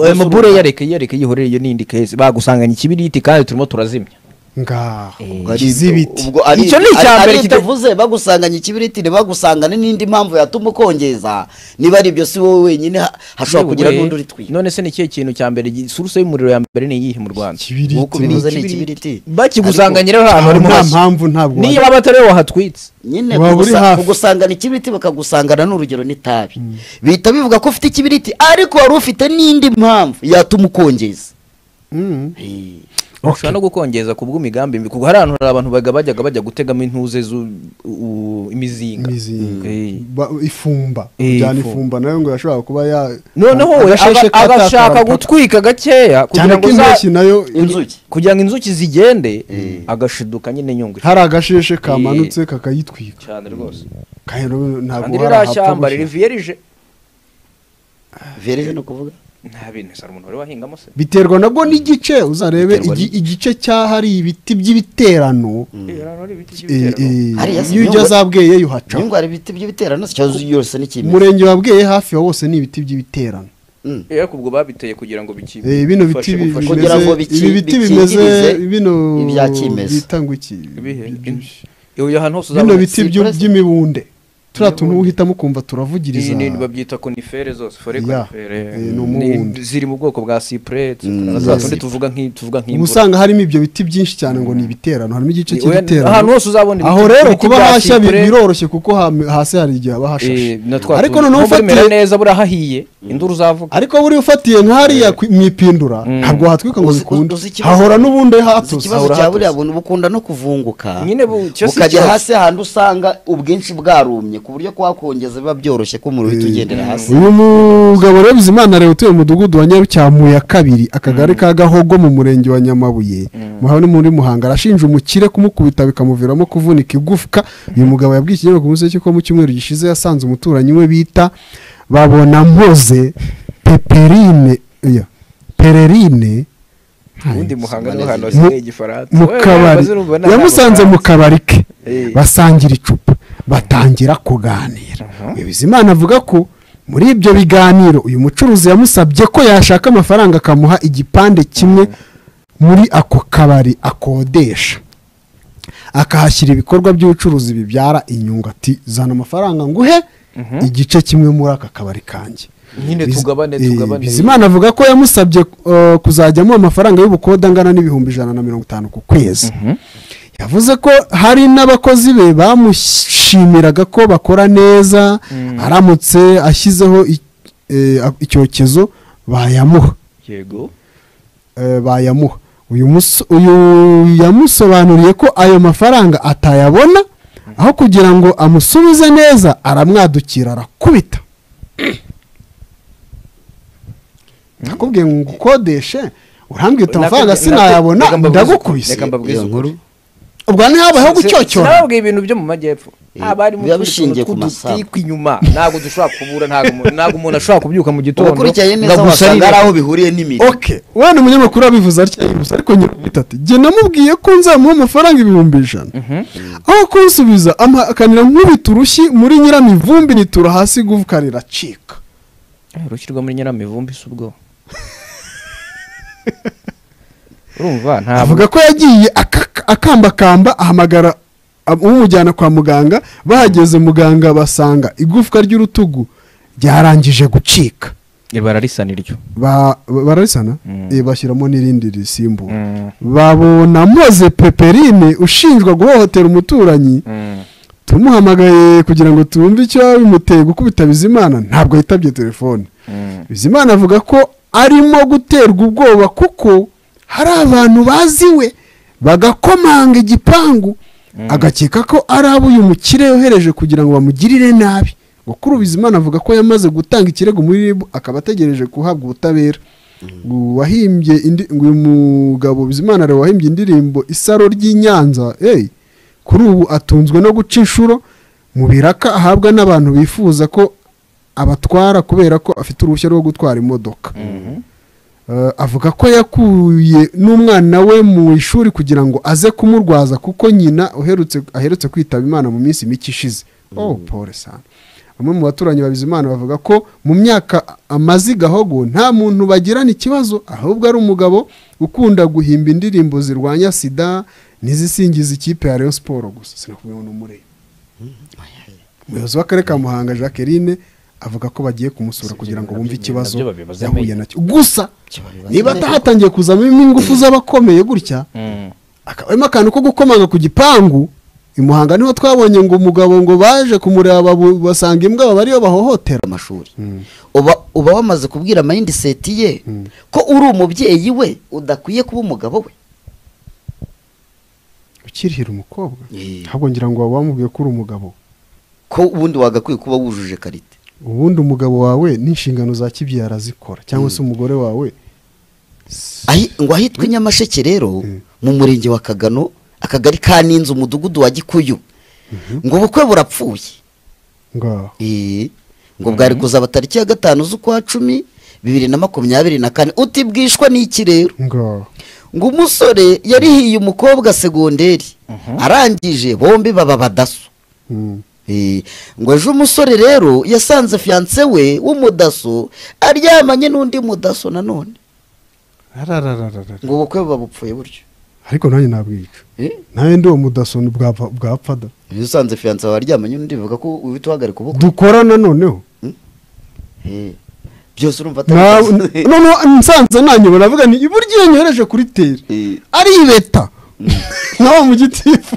ayo mabure yareka yareka yihoreye iyo n'indi kezi bagusanganye ikibiriti kandi turimo turazimya ngaho Ubwo ari- kizibiti ubwo ari- Icyo ni icya ari- mbere ari kita- itavuze bagusanganye ikibiriti ntibagusangane n'indi mpamvu yatuma ukongeza niba ari ibyo si wowe wenyine ha- hashobora kugira Yewe, n'undi uri twiga none se ni ikihe kintu cya mbere gi- suruse y'umuriro ya mbere ni iyihe mu rwanda nk'uko ikibiriti bivuze ni ikibiriti bakigusanganye rero ahantu harimo nta hashya mpamvu ntabwo niyo wari- waba atari wowe wahatwitse nyine Waba uri kugusa- hafi. kugusangana ikibiriti bakagusangana n'urugero n'itabi bihita bivuga ko ufite ikibiriti ariko wari ufite n'indi mpamvu yatuma ukongeza Mm. Eh, ushobora no gukongeza ku bw'imigambi mibi kuko hari ahantu hari abantu baga- bajyaga bajya gutegamo intuze zu- u- imizinga Imizinga. Eh. Ba- ifumba Eh, kujyana ifumba. ifumba nayo ngo yashobora kuba ya noneho we agasheshe aba- agashaka katatara- gutwika gakeya cyane kugira ko ngo za- impeshyi nayo inzuki kugira ngo inzuki zigende agashiduka nyine nyungwe hari agasheshe kamanutse kakayitwika cyane rwose kandi rero ntabwo kandi hari ririya ahapfa shyamba gushyira. ririviye rije verije ni ukuvuga nta bintu sara umuntu wari wahingamo se biterwa nabwo n'igice uzarebe Biterwa igi- igice cy'ahari ibiti by'ibiterano Eh, hano hari ibiti eh, by'ibiterano. eh, Hariya si iyo ujya nyungwe. za bweye yo uhaca nyungwe hari ibiti by'ibiterano cyangwa yose ni kimwe umurenge wa bweye hafi ya wose ni ibiti by'ibiterano Mm. Eh, ariko ubwo babiteye kugira ngo biki Eh, bino biti bifashe bi- gufasha- Kugira ngo bimeze biki- ibi biti bikingirize bimeze bino ibya kimeza. bita ngo iki Ibihe? Bi- Iyo ahantu hose bino uzabona biti byo- cypress. by'imibunde turiya tuntu uhitamo ukumva turavugiriza Iyi ni babyita konifere zose fore Ya. konifere Eh, ni umubundi. Ni- ziri mu bwoko bwa cypress Mm, za za tundi cypress. tuvuga nk'i tuvuga uba nk'imvura usanga harimo ibyo biti byinshi cyane ngo ni ibiterano harimo igice Ni- oya, ahantu cy'ibiterano hose uzabona aho rero ibiti kuba bya hashya bi- cypress, biroroshye kuko ha- hasi hari igihe haba hashashe eh, na twa ariko tuntu. noneho Nubwo ufatiye bimera neza buriya hahiye induru uzavuga ariko buriya ufatiye nk'hariya ku- mu ipindura Mm. ntabwo hatwika ngo Uzi- bikunde uzi ikibazo- hahora n'ubundi Uzi hatuze ikibazo cya buriya buntu bukunda no kuvunguka nyine bu- cyo si ukajya ikibazo. hasi ahantu usanga ubwinshi bwarumye ku buryo kuhakongeza biba byoroshye ko umuriro uhita ugendera hasi uyu mugabo rero bizimana rero utuye mu mudugudu wa nyarutyamu ya kabiri akagari ka gahogo mu murenge wa nyamabuye muhawe ni muri muhanga arashinja umukire kumukubita bikamuviramo kuvunika igufwa uyu mugabo yabwiye ikinyamakuru ku munsi ko mu cyumweru gishize yasanze umuturanyi we bita babona mpoze peperine oya, pererine ubundi muhanga niho hantu Mu- hasigaye igifaransa mu Wewe, kabari abazi urumva nta- yamusanze mu kabari ke Eh. basangira icupa batangira kuganira Uyu bizimana avuga ko muri ibyo biganiro uyu mucuruzi yamusabye ko yashaka amafaranga akamuha igipande kimwe muri ako kabari akodesha akahashyira ibikorwa by'ubucuruzi bibyara inyungu ati zana amafaranga nguhe igice kimwe muri aka kabari kanjye Nyine Biz- tugabane, eh, tugabane. bizimana avuga ko yamusabye eh, kuzajyamo amafaranga y'ubukode angana n'ibihumbi ijana na mirongo itanu ku kwezi yavuze ko hari n'abakozi be bamushimiraga ko bakora neza aramutse ashyizeho i- eh, a- icyokezo bayamuha yego eh, bayamuha uyu mus- uyu yamusobanuriye ko ayo mafaranga atayabona aho kugira ngo amusubize neza aramwadukira arakubita nakubwiye ngo ngukodeshe urambwira uti amafaranga Nakubwiye- sinayabona reka mbabwize- ndagukubise reka mbabwize Iyo ukuri. nkuru ubwo ntihabayeho gucyocyora sinababwiye ibintu byo mu majyepfo Eh, haba harimo biba utundi bishingiye ku tuntu masaha. tw'udutiko inyuma ntabwo dushobora kubura ntabwo umu- ntabwo umuntu ashobora kubyuka mu gitondo ubakurikiye ngo neza wasanga agusarire. hari aho bihuriye n'imiri okay we ni umunyamakuru wabivuze atya yibutsa ariko nyir'ubwite ati jye namubwiye ko nzamuha amafaranga ibihumbi ijana aho kunsubiza amakanira nkubita urushyi muri nyiramivumbi nitura hasi igufwa riracika Eh, urushyi rwo muri nyiramivumbi si ubwo urumva ntabwo avuga ko yagiye aka- akambakamba ahamagara ab- umujyana kwa muganga bahageze muganga basanga igufwa ry'urutugu ryarangije gucika bararisa niryo Ba- bararisana Mm. Eh, bashyiramo n'irindi risimbura babona mpoze peperine ushinjwa guhohotera umuturanyi tumuhamagaye kugira ngo twumve icyo bimuteye gukubita bizimana ntabwo yitabye telefone bizimana avuga ko arimo guterwa ubwoba kuko hari abantu baziwe bagakomanga igipangu agakeka ko ari abo uyu mukire yohereje kugira ngo bamugirire nabi ngo kuri ubu Bizimana avuga ko yamaze gutanga ikirego muri rib akaba ategereje guhabwa ubutabera wahimbye indi- ngo uyu mugabo Bizimana Leon wahimbye indirimbo isaro ry'i Nyanza hey, kuri ubu atunzwe no guca inshuro mu biraka ahabwa n'abantu bifuza ko abatwara kubera ko afite uruhushya rwo gutwara imodoka Eh, avuga ko yakuye n'umwana we mu ishuri kugira ngo aze kumurwaza kuko nyina uherutse aherutse kwitaba imana mu minsi mike ishize oh pole sana bamwe mu baturanyi ba Bizimana bavuga ko mu myaka amaze i gahogo nta muntu bagirana ikibazo ahubwo ari umugabo ukunda guhimba indirimbo zirwanya sida n'izisingiza ikipe ya Rayon Sport gusa sinakubwiye ngo n'umureba umuyobozi w'akarere ka Muhanga Jacqueline avuga ko bagiye kumusura kugira ngo bumve ikibazo nabyo babibaza yahuye mail. nacyo gusa niba atahatangiye kuzamo ingufu z'abakomeye gutya aka- harimo akantu ko gukomanga ku gipangu i muhanga niho twabonye ngo umugabo ngo baje kumureba bu- basanga imbwa baba ariyo bahohotera amashuri uba uba wamaze kubwira mayindiseti ye ko uri umubyeyi we udakwiye kuba umugabo we ukirihira umukobwa Eh. ahubwo ngira ngo waba wamubwiye ko uri umugabo ko ubundi wagakwiye kuba wujuje karite ubundi umugabo wawe n'inshingano za kibyeyi arazikora cyangwa se umugore wawe Ahi- ngo ahitwa i nyamasheke rero mu murenge wa kagano akagari ka ninzu umudugudu wa gikuyu ngo ubukwe burapfuye ngaho Eh, ngo bwari kuzaba tariki ya gatanu z'ukwa cumi bibiri na makumyabiri na kane uti bwishwa n'iki rero ngaho ngo umusore yarihiye umukobwa segonderi arangije bombi baba badaso Mm. Eh, ngo ejo umusore rero yasanze fiyanse we w'umudaso aryamanye n'undi mudaso nanone Ararararara. ngo ubukwe buba bupfuye buryo ariko nanjye nabwica Eh, nawe ndi uwo mudaso bwapfa- bwapfada iyo usanze fiyanse wawe aryamanye n'undi bivuga ko uhita uhagarika ubukwe dukorana noneho Eh, byose urumva atari Na- byiza. noneho nsanze nanyobora avuga ni iburyo iyo nyohereje kuri teri Eh, aribeta nka wa mugitifu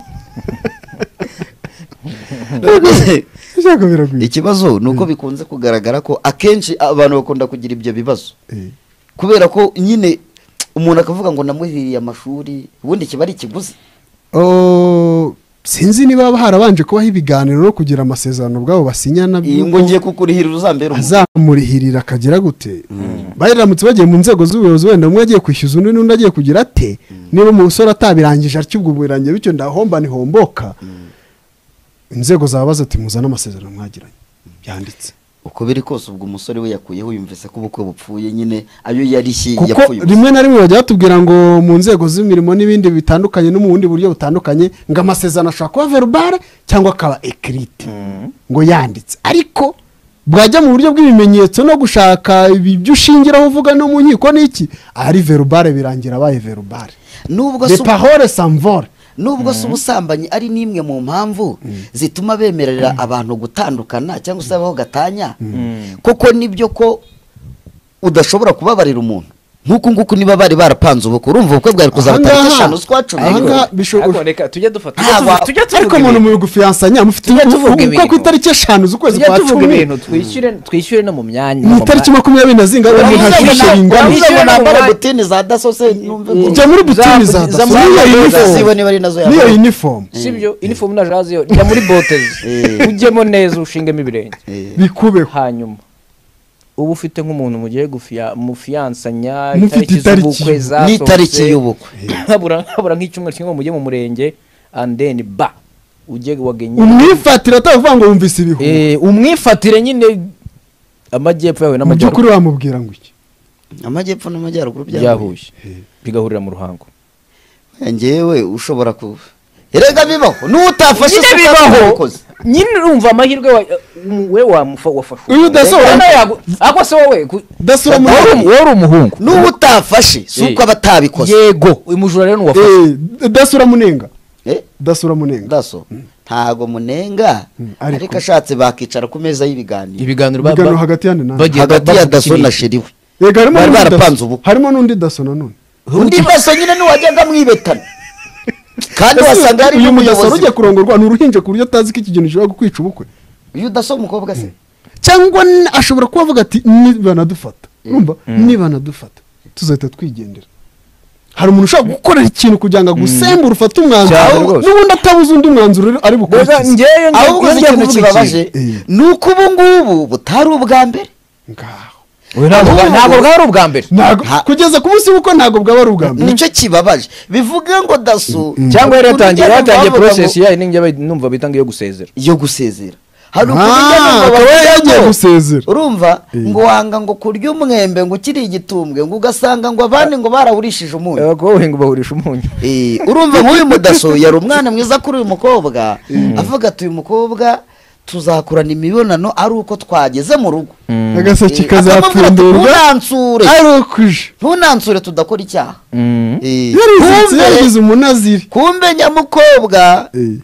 none- ushaka biragwira ikibazo ni uko bikunze kugaragara ko akenshi abantu bakunda kugira ibyo bibazo Eh, kubera ko nyine umuntu akavuga ngo namuhiriye amashuri ubundi kiba ari ikiguzi oh, sinzi niba harabanje kubaho ibiganiro no kugira amasezerano bwabo basinyana iyi ngo ngiye kukurihira uzambera umugabo. azamurihirira akagira gute bari ramutse bagiye mu nzego z'ubuyobozi wenda umwe agiye kwishyuza undi n'undi agiye kugira ate niba umusore atabirangije atyo ubwo birangiye bityo ndahomba ntihomboka inzego zabaza ati muzane amasezerano mwagiranye byanditse uko biri kose ubwo umusore we yakuyeho yumvise ko ubukwe bupfuye nyine ayo yarishye kuko yapfuye ubusa. rimwe na rimwe bajya batubwira ngo mu nzego z'imirimo n'ibindi bitandukanye no mu bundi buryo butandukanye ngo amasezerano ashobora kuba verubare cyangwa akaba ekirite ngo yanditse ariko bwajya mu buryo bw'ibimenyetso no gushaka ibi- ibyo ushingiraho uvuga no mu nkiko n'iki ari verubare birangira abaye verubare nubwo de se pahore samvore nubwo se ubusambanyi ari n'imwe mu mpamvu zituma bemerera abantu gutandukana cyangwa se babaho gatanya koko nibyo ko udashobora kubabarira umuntu nk'uku nguku niba bari barapanze ubukwe urumva ubukwe bwari kuzaba tariki eshanu z'ukwa cumi ahangaha bishobora Ariko reka tujye dufata tujye Ntabwo- tuvuga- tujye ariko tuvuga umuntu ibintu. mu gufiyansanya mufite Tujya tuvuga uko ku ibintu. itariki eshanu z'ukwezi tujye kwa tuvuga cumi ibintu twishyure twishyure no mu myanya ni itariki makumyabiri na zingahe umuntu Urabizi ngo ntashyushye nta- ingana urabizi ngo Wishyure nambare n'umwanya. butini za daso se numve ngo- jya muri butini za za- daso za- niyo za- ziba uniform niba ari nazo niyo yambaye. uniform sibyo inifomu na jazi yo jya muri botezi Eh. ujyemo neza ushingemo ibirenge Eh, bikubeho hanyuma uba ufite nk'umuntu mugiye gufiya mufiyansanya Mufite itariki. z'ubukwe zasohotse. n'itariki y'ubukwe habura habura nk'icyumweru kimwe ngo mujye mu murenge and then ba ujye wagenye umwifatira atavuga ngo wumvise ibihu Eh, umwifatire nyine amajyepfo yawe mu by'ukuri n'amajyaruguru wamubwira ngo iki amajyepfo n'amajyaruguru byahuye byahuye bigahurira mu ruhango njyewe ushobora ku erega bibaho n'utafashe Nyine isuka bibaho. wabikoze. nyine urumva amahirwe wa- um, we wamufa- wafashe Uyu udasohora- Reka nawe yagu- ako se wowe ku- Udasohora mu- Wowe uri- wowe uri umuhungu n'uwo utafashe si uko aba atabikoze yego uyu mujura rero nuwafashe Eh, dasura munenga Eh, dasura munenga daso ntago munenga Mm, ariko- ariko ashatse bakicara ku meza y'ibiganiro ibiganiro ba- ibiganiro ba- hagati yandi nandi bagiye- hagati ya bavuga daso iki na n'iki? sheri we yego harimo bari n'undi daso- barapanze ubukwe. harimo n'undi daso nanone undi daso nyine ntiwajyaga mwibetana kandi wasanga hari uyu mudasura n'umuyobozi ugiye kurongorwa ni uruhinja ku buryo atazi ko iki kintu gishobora kukwica ubukwe uyu daso w'umukobwa se cyangwa n- ashobora kuba avuga ati nibanadufata urumva niba anadufata tuzahita twigendera hari umuntu ushobora gukorera ikintu kugira ngo agusembure ufate umwanzuro Cyane ahubwo- rwose. n'ubundi atabuze undi mwanzuro rero ari bukurikize ahubwo uzi ikintu kibabaje Eh. ni uko ubu ngubu butari ubwa mbere Ngaho. ntabwo bwa- ntabwo bwari ubwa mbere Ntago- Nta- kugeza ku munsi w'uko ntabwo bwaba ari ubwa mbere nicyo kibabaje bivuga ngo daso cyangwa yari yatangiye urujya yatangiye n'uruza process ngo- yayo ninjye bayi- numva bita ngo iyo gusezera yo gusezera hari Ah, ukujya akaba yagiye gusezera. urumva Eh. ngo wanga ngo kurya umwembe ngo ukiri igitumbwe ngo ugasanga ngo abandi ngo barawurishije umunyu kuba uhinga ubahurisha umunyu Eh, urumva nk'uyu mudaso yari umwana mwiza kuri uyu mukobwa avuga ati uyu mukobwa tuzakorana imibonano ari uko twageze mu rugo agaseke Eh, akamubwira ati, kazapfundurwa ntunansure ari ukuje ntunansure tudakora icyaha Eh, yarisetse kumbe yagize umunaziri kumbe nyamukobwa Eh.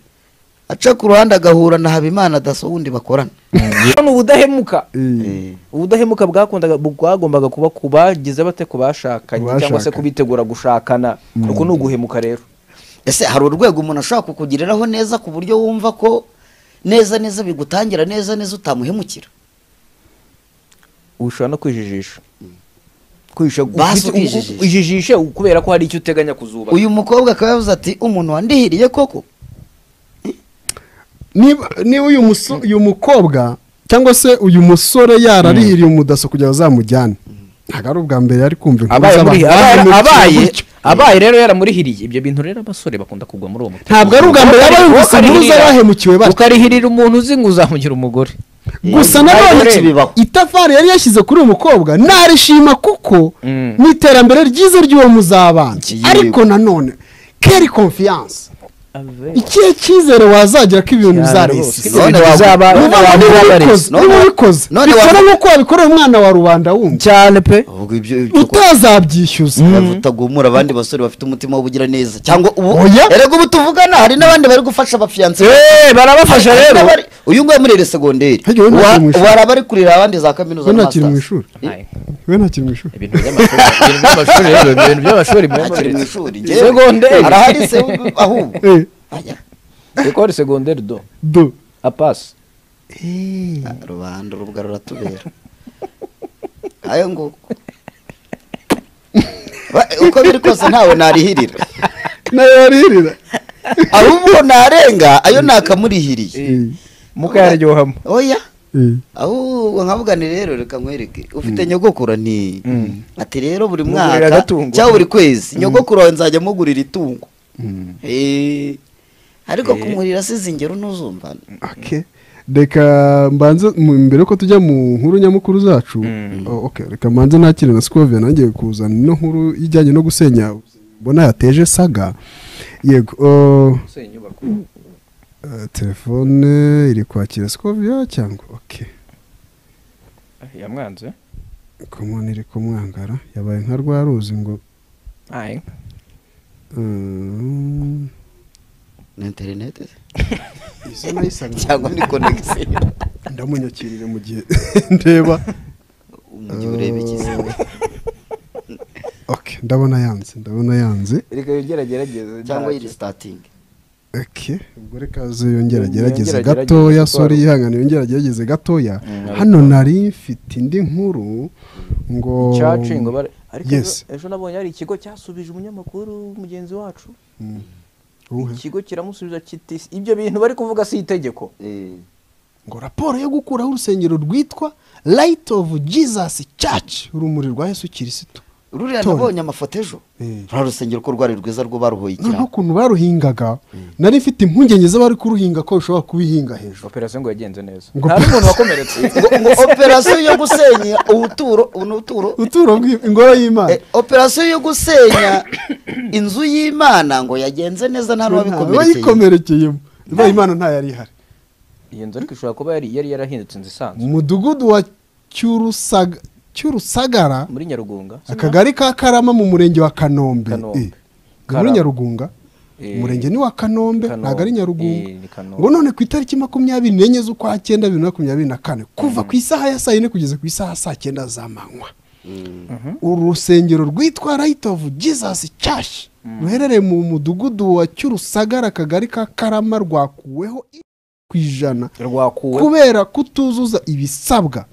aca ku ruhande agahura na habimana daso wundi bakorana ni ubudahemuka Eh. ubudahemuka bwakundaga bwagombaga kuba ku bagize bate ku bashakanye cyangwa se Bashakanye. ku bitegura gushakana uku ni uguhemuka rero ese hari urwego umuntu ashobora kukugiriraho neza ku buryo wumva ko neza neza bigutangira neza neza utamuhemukira ushobora no kwijijisha kwihisha Basi ufite- ukijijisha. ujijishe kubera ko hari icyo uteganya kuzubaka uyu mukobwa akaba yavuze ati umuntu wandihiriye koko niba niba uyu muso- uyu mukobwa cyangwa se uyu musore yararihiriye umudaso kugira ngo azamujyane ntago ari ubwa mbere yari kumva inkuru abaye z'abantu muri- abaye- bamwibukije abaye gutyo. abaye rero yaramurihiriye ibyo bintu rero abasore bakunda kugwa muri uwo mutego ntabwo ari ubwa mbere yaba yumvise inkuru z'abahemukiwe batyo ukarihirira umuntu uzi ngo uzamugira umugore gusa Ntabwo nanone ari bibaho. itafari yari yashyize kuri uyu mukobwa narishima kuko Mm. ni iterambere ryiza ry'uwo muzabana Yego. ariko nanone keri konfiyanse ikihe cyizere wazagira ko ibintu rwose. bizaresize Ibyo bintu bizaba- abantu niba wabikoze babareze. None niba wa- ubikoze none wa- bikora nk'uko wabikorera umwana wa rubanda wundi cyane pe utazabyishyuza bavuta guhumura abandi basore bafite umutima w'ubugiraneza cyangwa ubu Oya. erega ubu tuvugana hari n'abandi bari gufasha abafiyanse Eh, barabafasha Hari rero n'abari- uyu nguyu muri iri segonderi Harya we ntakiri mu ishuri. wari abari kurira abandi za kaminuza we na ntakiri mu masters. ishuri Aye. we ntakiri mu ishuri ibintu by'amashuri ibintu by'amashuri rero ibintu by'amashuri biba ntakiri mu bimanitse. ishuri Segonderi. arahari se ahubwo Eh, Aya, ekore segonderi do do apasi rubanda urubwa ruratubera ayo nguko Ba- uko biri kose ntawe narihirira nayo yaririra ahubwo narenga ayo nakamurihiriye mukayaryohamo oya Eh, ahubwo nkavuga ni rero reka nkwereke ufite nyogokura nti ati rero buri Mugurira mwaka agatungo. cyangwa buri kwezi nyogokuru wawe nzajya mugurira itungo Eh, ariko kumurira asize ingero ntuzumva okay. reka mbanze mu- mbere yuko tujya mu nkuru nyamukuru zacu oh, okay, reka mbanze nakire na scovia nanjye kuzana ino nkuru ijyanye no gusenya mbona yateje saga yego oh, eh, telefone iri kwakira scovia cyangwa okay. yamwanze komoni iri kumwangara yabaye nka rwa ruzi ngo ayi mm, ni interineti izo nayisanga cyangwa ni konegisiyo ndamunyakirire mu gihe ndeba umujyi ureba ikiziba okay, ndabona yanze ndabona yanze reka yongere agerageze cyangwa iri sitatingi okay. ubwo reka Yongera ziyongera agerageze agerageze gatoya gutwara sori ubu. yihangane yongera agerageze gatoya hano nari mfite indi nkuru ngo caci ngo bare ariko Yes. ejo- ejo nabonye hari ikigo cyasubije umunyamakuru mugenzi wacu Uhe. ikigo kiramusubiza kiti ibyo bintu bari kuvuga si itegeko ngo raporo yo gukuraho urusengero rwitwa light of jesus church urumuri rwa yesu kirisito ruriya Tony. nabonye amafoto ejo Eh. ruriya rusengero ko rwari rwiza rwo baruhoye noneho ikirago ukuntu baruhingaga nari mfite impungenge z'abari kuruhinga ko bishobora kubihinga hejuru operasiyo ngo yagenze neza Ngo- nta n'umuntu wakomeretse ngo ngo operasiyo yo gusenya ubuturo ubu ni ubuturo uturo bw'i- ingoro y'imana Eh, operasiyo yo gusenya inzu y'imana ngo yagenze neza nta n'uwabikomerekeye wayikomerekeyemo ibaye imana ntayari ihari iyo nzu ariko ishobora kuba yari yari yarahindutse inzu isanzwe umudugudu wa Cyurusaga- cyurusagara muri nyarugunga akagari ka karama mu murenge wa kanombe Kanombe. Eh, ni muri Karama. nyarugunga Eh. umurenge ni wa kanombe Kanombe. ntabwo ari nyarugunga Eh, ni Kanombe. ngo none ku itariki makumyabiri n'enye z'ukwa cyenda bibiri na makumyabiri na kane kuva ku isaha ya saa yine kugeza ku isaha ya saa cyenda z'amanywa urusengero rwitwa Light of Jesus Church ruherereye mu mudugudu wa cyurusagara akagari ka karama rwakuweho ku ijana rwakuwe kubera kutuzuza ibisabwa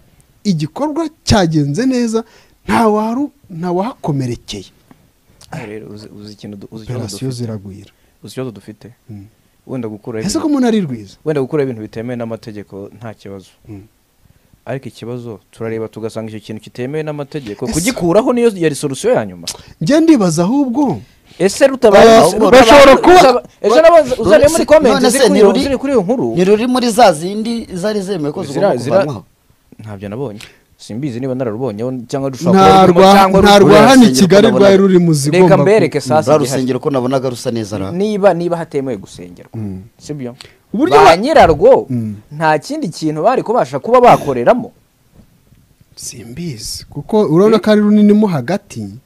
igikorwa cyagenze neza ntawaru ntawahakomerekeye Aha rero uzi uzi ikintu du- uzi ikibazo operasiyo dufite ziragwira uzi ikibazo dufite wenda gukuraho ese ko ibintu- umuntu ari rwiza wenda gukuraho ibintu bitemewe n'amategeko nta kibazo ariko ikibazo turareba tugasanga icyo kintu kitemewe n'amategeko Ese- kugikuraho niyo yari solusiyo ya nyuma njye ndibaza ahubwo ese rutabaye Ah, rutaba- bashobora kuba- rutaba- ejo nabaza uzareba muri None se- komenti none se ziri kuri iyo- ntiruri- ziri kuri iyo nkuru ntiruri muri za zindi zari zemewe ko Zira- zigomba zira- kuvanwaho ntabyo nabonye simbizi niba nararubonyeho cyangwa rushobora kuba nta rurimo rwa- cyangwa nta ruri- rwa hano i urusengero kigali ko rwari ndabona- ruri mu zigomba reka ku- mbereke sasa rwa igihari. rusengero ko nabonaga rusa neza ra niba niba hatemewe gusengerwa sibyo Uburyo ba ba- nyirarwo Mm. nta kindi kintu bari kubasha kuba bakoreramo simbizi kuko urabona ko ari runini mo hagati ni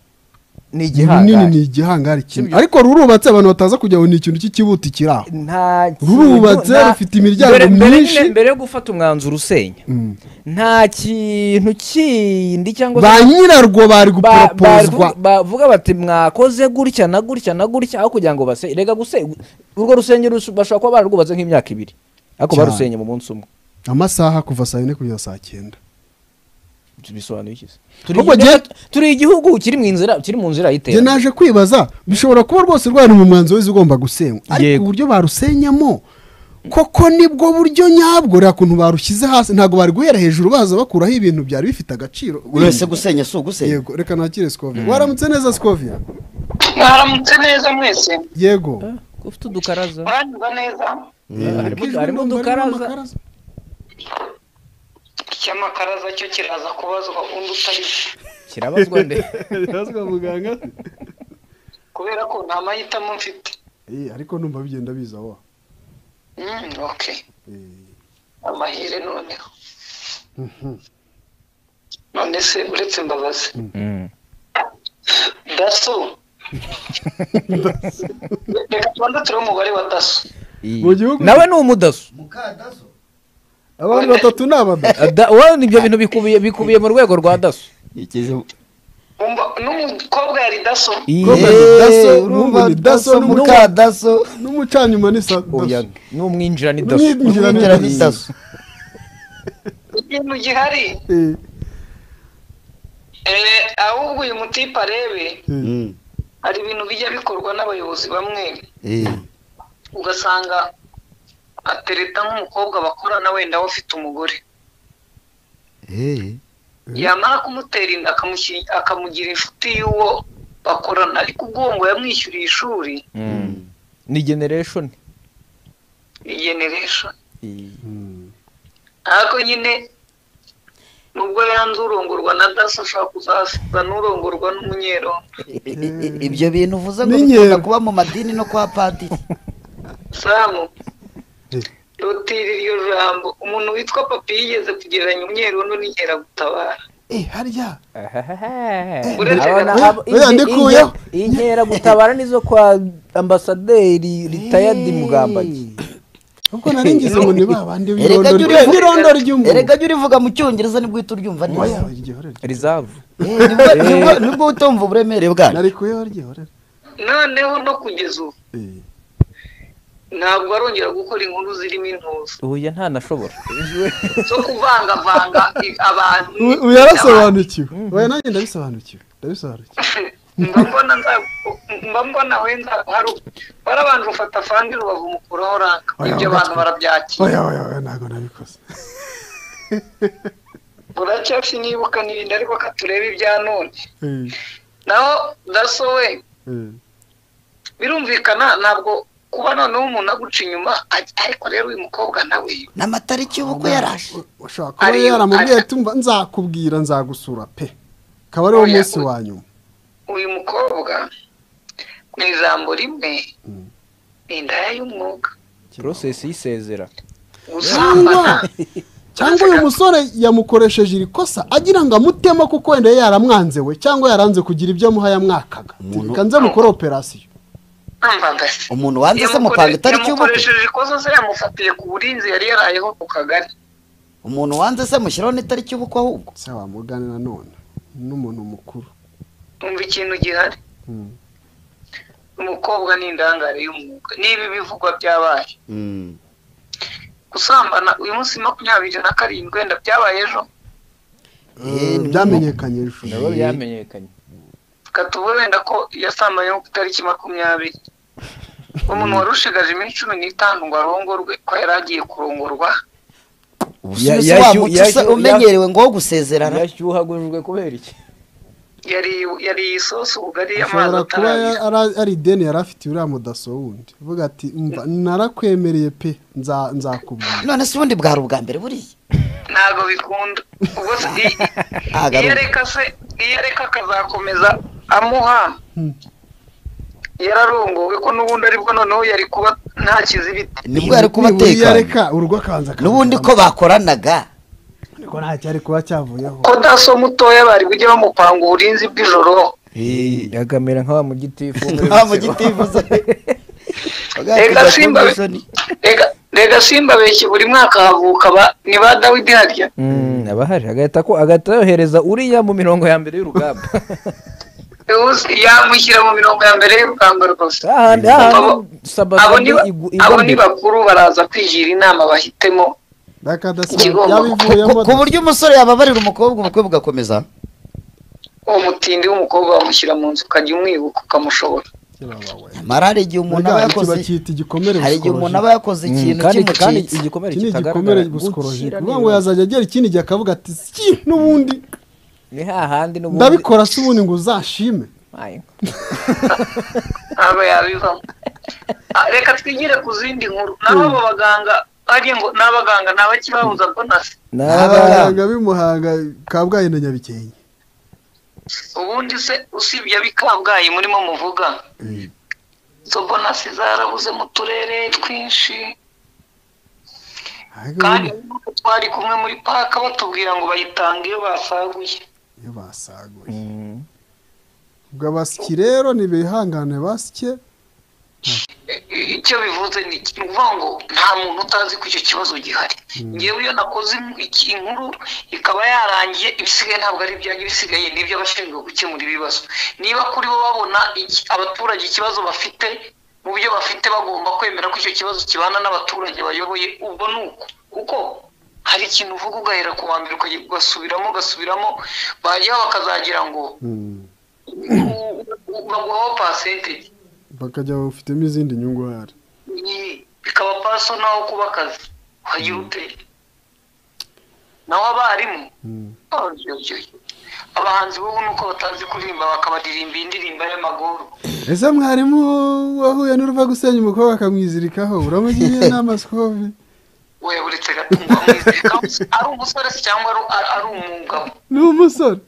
ni runini ni igihangari igihangari kimwe Sibyo. ariko rurubatse abantu bataza kujya ngo ni ikintu cy'ikibuti kiri aho nta kintu- Rurubatse, nta- rufite imiryango mbere- mbere nyine- myinshi. mbere yo gufata umwanzuro usenya Mm. nta kintu kindi cyangwa se- ba nyirarwo bari ba- guporopozwa bavuga- bavuga bati mwakoze gutya na gutya na gutya aho kugira ngo base rega guse urwo rusengero rush- bashobora kuba bararwubatse nk'imyaka ibiri ariko Cyane. barusenye mu munsi umwe amasaha kuva saa yine kugeza saa cyenda bisobanuye iki se? Turi Ahubwo njye- igihugu- turi igihugu kiri mu nzira kiri mu nzira njye y'iterambere naje kwibaza bishobora kuba rwose rwari mu mwanzuro w'inzu ugomba gusenywa ariko Yego. uburyo barusenyamo koko nibwo buryo nyabwo rero kuntu barushyize hasi ntabwo bari guhera hejuru baza bakuraho ibintu byari bifite agaciro urese gusenya si ugusenya yego reka nakire sikoviya waramutse neza sikoviya mwaramutse neza mwese yego ufite udukaraza muranyumva neza harimo harimo Ikijwi ndumva harimo udukaraza amakaraza. icyamakaraza cyo kiraza kubazwa undi utari kirabazwa nde Birazwa muganga kubera ko nta mahitamo mfite Eh, ariko numva bigenda biza wa Mm, okay Eh, amahire noneho none se uretse mbabazi daso reka tubanze turebe umubare wa daso Mu gihugu- nawe ni umudaso abantu batatu ni abadaso Da- wowe ibyo bintu bikubiye bikubiye mu rwego rwa daso Umva, n'umukobwa yari daso Kobra ni daso, n'ubu ni daso, n'ubu- mukadaso n'umucanyuma ni sa oya daso ni umwinjira ni daso n'umwinjira ni umwinjira ni daso daso ikintu gihari Eh, Eh, ahubwo uyu mutipe arebe eh. Mm. hari ibintu bijya bikorwa n'abayobozi bamwe Eh. ugasanga atereta nk'umukobwa bakorana wenda we ufite umugore Eh. yamara kumutera inda akamushi- akamugira inshuti y'uwo bakorana ariko ubwo uwo ngo yamwishyuriye ishuri ni generation generation Mm. ariko nyine nubwo yanze urongorwa na daso ashobora kuzaza n'urongorwa n'umunyerondo I- i- i- ibyo bintu uvuze ngo N'inkera. bikunda kuba mu madini no kwa padiri samu Eh. rutira iryo jambo umuntu witwa papi yigeze kugereranya umwerondo n'inkeragutabara Eh, harya Uretse Abana- gato. abo- Oya, inke- ndikuyeho. inke- inkeragutabara nizo kwa ambasaderi ritayadi mugambagi ubwo nari ngize ngo ni ba bandi erega b'irondo jya rye- urivuga- n'irondo ry'umuntu erega jya urivuga mu cyongereza nibwo uhita uryumva neza Oya, iryo horere. rizavu Eh, nibwo- nibwo- nibwo utumva uburemere bwayo nari kuyeho rye horere. noneho no kugeza ubu Eh, ntabwo arongera gukora inkuru zirimo intuza uya ntanashobora zo kuvangavanga i- abantu ubu- ubu yarasobanukiwe oya nanjye ndabisobanukiwe ndabisobanukiwe mba mbona nza mba mbona wenda hari barabanje ufata fandi rubavu mukuraho ranka Oya, ibyo oya. abantu barabyakira oya oya oya ntabwo nabikoze uracyafite nibuka n'ibindi ariko ka turebe ibya none Eh, naho daso we eh. birumvikana ntabwo kuba noneho umuntu aguca inyuma aj- ariko rero uyu mukobwa nawe n'amatariki y'ubukwe yaraje ushobora kuba Ariyo- yaramubwiye ari- tumva nzakubwira nzagusura pe akaba ariwo Oya, munsi oya. wa nyuma uyu mukobwa mu ijambo rimwe Mm. ni indaya y'umwuka process y'isezera gusambana cyangwa uyu musore yamukoresheje iri kosa agira ngo amutema kuko wenda yaramwanze we cyangwa yaranze kugira ibyo amuha yamwakaga Umuntu- reka nze mukore operasiyo namvaga se umuntu wanze se mupanga itariki y'ubukwe yamukoresheje ikosa se yamufatiye ku burinzi yari yarayeho ku kagari umuntu wanze se mushyiraho n'itariki y'ubukwe ahubwo se wamugane nanone n'umuntu mukuru numva ikintu gihari Mm. umukobwa ni indangare y'umwuga niba ibivugwa byabaye gusambana uyu munsi makumyabiri na karindwi wenda byabaye ejo Eh, ni- byamenyekanye ejo ndabona byamenyekanye katuba wenda ko yasambanye ku itariki makumyabiri umuntu warushigaje iminsi cumi n'itanu ngo arongorwe ko yari agiye kurongorwa ubusubizo ya- wa ya- muco usa- ya- umenyerewe ngo wo gusezerana yashyuhagujwe kubera iki yari yariye isosi ubugari amazi ashobora kuba ya- atarangira ara- ari ideni yari afite uriya mudaso wundi uvuga ati umva narakwemereye pe nza- nzakubwira none se ubundi bwari ubwa mbere buriya ntabwo bikunda ubwo se i- Ah, iyo garuka. areka se iyo areka akazakomeza amuha yararongowe ko n'ubundi aribwo noneho yari kuba nta kizibiti nibwo yari kuba Nibura iyo atekanye areka urugo akabanza akaruha. n'ubundi ko bakoranaga ko nta cyari kuba cyavuyeho ko daso mutoya bari bujye bamupanga uburinzi bw'ijoro yagamera nka wa mu giti nta mu giti bivuze Rega Simba we- Rega- rega simba benshi buri mwaka havuka ba- ni ba dawidi harya aba hari agahita ko agahita yohereza uriya mu mirongo ya mbere y'urugamba Uzi, yamushyira mu mirongo ya mbere y'urugamba rwose ahandi Abo- ahandi abo sabasaba ni ba- abo ni bakuru baraza kwigira inama bahitemo bakadasanga Ikigomba- yabivuyemo ku buryo umusore yababarira umukobwa umukobwa ugakomeza uwo mutindi w'umukobwa bamushyira mu nzu ukajya umwibuka ukamushobora nyamara hari igihe umuntu aba Burya yakoze iki bacyita igikomere hari igihe umuntu aba yakoze ikintu kandi kandi kimucitse igikomere iki ni kitagaragara igikomere busikorojike gukira kuvuga ngo nibura. yazajya agera ikindi gihe akavuga ati "Syi, n'ubundi ni hahandi n'ubundi ndabikora se ubundi ngo uzashime Ayo. ntabwo yabivamo Ah, reka twigire ku zindi nkuru naho abo baganga ari ngo n'abaganga ntabakibabuza bonasi N'aba- abaganga b'imuhanga kabgayi na nyabikenke ubundi se usibye abikabwayi murimo muvuga izo bonasi zarabuze mu turere twinshi Ariko kandi ubundi n'uko twari kumwe muri paka batubwira ngo bayitanga iyo basaguye iyo basaguye Mm. ubwo abasyi rero ntibihangane basye icyo bivuze ni iki? ni ukuvuga ngo nta muntu utazi ko icyo kibazo gihari ngewe iyo nakoze in- iki- inkuru ikaba yarangiye ibisigaye ntabwo ari ibyanjye ibisigaye ni iby'abashinzwe gukemura ibibazo niba kuri bo babona iki- abaturage ikibazo bafite mu byo bafite bagomba kwemera ko icyo kibazo kibana n'abaturage bayoboye ubwo ni uko kuko hari ikintu uvuga ugahera ku wa mbere ukajya ugasubiramo ugasubiramo bajyaho bakazagira ngo u- u- baguhaho pasentege bakajya bafitemo izindi nyungu hari ni bikaba paso naho kuba akazi wagira ute naho abarimu oyo, oyo, oyo. abahanzi b'ubu ni uko batazi kuririmba bakabaririmba indirimbo y'amaguru ese mwarimu wahuye n'uruva gusenya umukobwa akamwizirikaho uramugiriye inama sikove we uretse gatungo amwizirika ari umusore se cyangwa ari- ari- ari umugabo ni umusore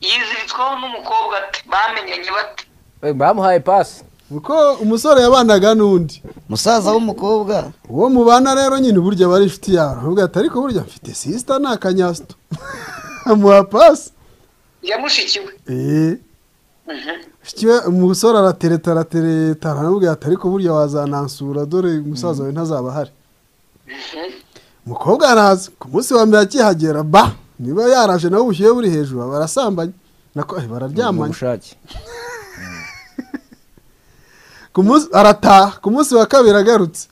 yiziritsweho n'umukobwa ati bamenyanye bate Eh, bamuhaye pasi kuko umusore yabanaga n'undi umusaza w'umukobwa uwo mubana rero nyine burya aba ari inshuti yawe aravuga ati ariko burya mfite sisita ni akanyasito amuha pasi yamushikiwe eee umusore aratereta aratereta aramubwira ati ariko burya wazanansura dore umusaza wawe ntazaba ahari umukobwa araza ku munsi wa mbere akihagera ba niba yaraje nawe ubushyuhe buri hejuru aba arasambanye nako eh, mu bararyamanye bushake Ku munsi- arataha ku munsi wa kabiri agarutse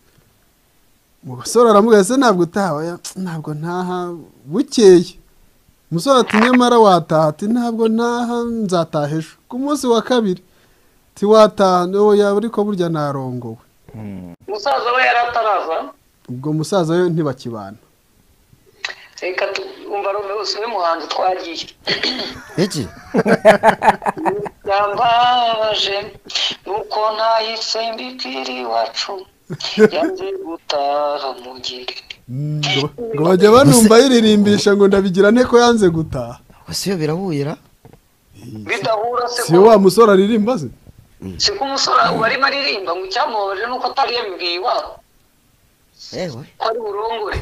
umusore aramubwira ese ntabwo utaha Oya, ntabwo ntaha bukeye umusore ati nyamara wataha ati ntabwo ntaha nzataha ejo ku munsi wa kabiri tiwataha yaba ariko burya narongowe umusaza we yari ataraza ubwo musaza we ntibakibana reka twumva rome wese muhanzi twagiye iki yambaje nuko ntahise mbibwira iwacu yanze gutaha mu gihe ngo ngo bajya banumva yiririmbisha ngo ndabigira nte ko yanze gutaha gusa iyo birabuyira bidahura se si we ko- wa musore aririmba se si ko umusore barimo aririmba ngo icyamubabaje nuko atari yabibwiye iwabo yewe ko ari burongore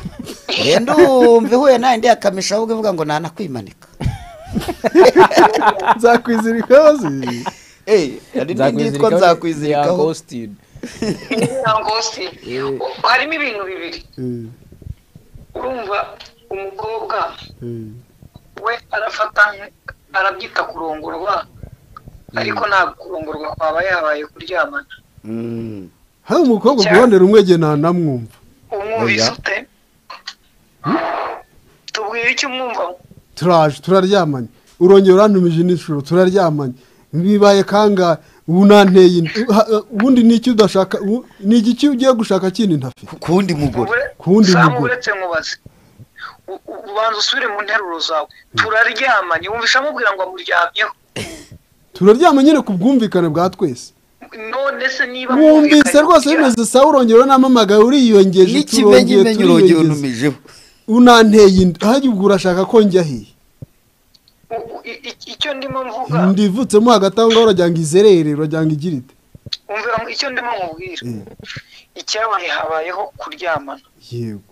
rero umva ihuye nawe ndi akamisha ahubwo ivuga ngo nanakwimanika nzakwizirikaho se eee hari n'indi yitwa nzakwizirikaho nzakwizirikaho Agostine. ntabwo si harimo ibintu bibiri Eh, urumva umukobwa eh, we arafata nk- arabyita kurongorwa ariko ntabwo kurongorwa kwaba yabaye kuryamana Mm. hari umukobwa ku ruhande rumwe jye ntanamwumva umwumvise ute tubwire icyo umwumvamo turaje turaryamanye urongera urantumije n'inshuro turaryamanye bibaye kangahe ubu nanteye inda Ha- ha- ubundi ni iki udashaka ubu- ni igiki ugiye gushaka kindi ntafite ku wundi mugore Kundi samu mugore. uretse nkubaze U- u- ubanza usubire mu nteruro zawe turaryamanye wumvisha amubwira ngo amuryamyeho turaryama nyine ku bwumvikane bwa twese none se niba wumvise mwumvikanye rwose kugira- bimeze sawa urongera uranamamagaye uriyongeje turongeye n'ikimenyimenyi urongera turiyongeza untumijeho unanteye inda hajya ubwo urashaka ko njya hehe U- u- i- i- icyo ndimo mvuga ndivutsemo hagati aho ngaho uragira ngo izerere uragira ngo igire ite umvira ngo icyo ndimo nkubwira icyabaye habayeho kuryamana yego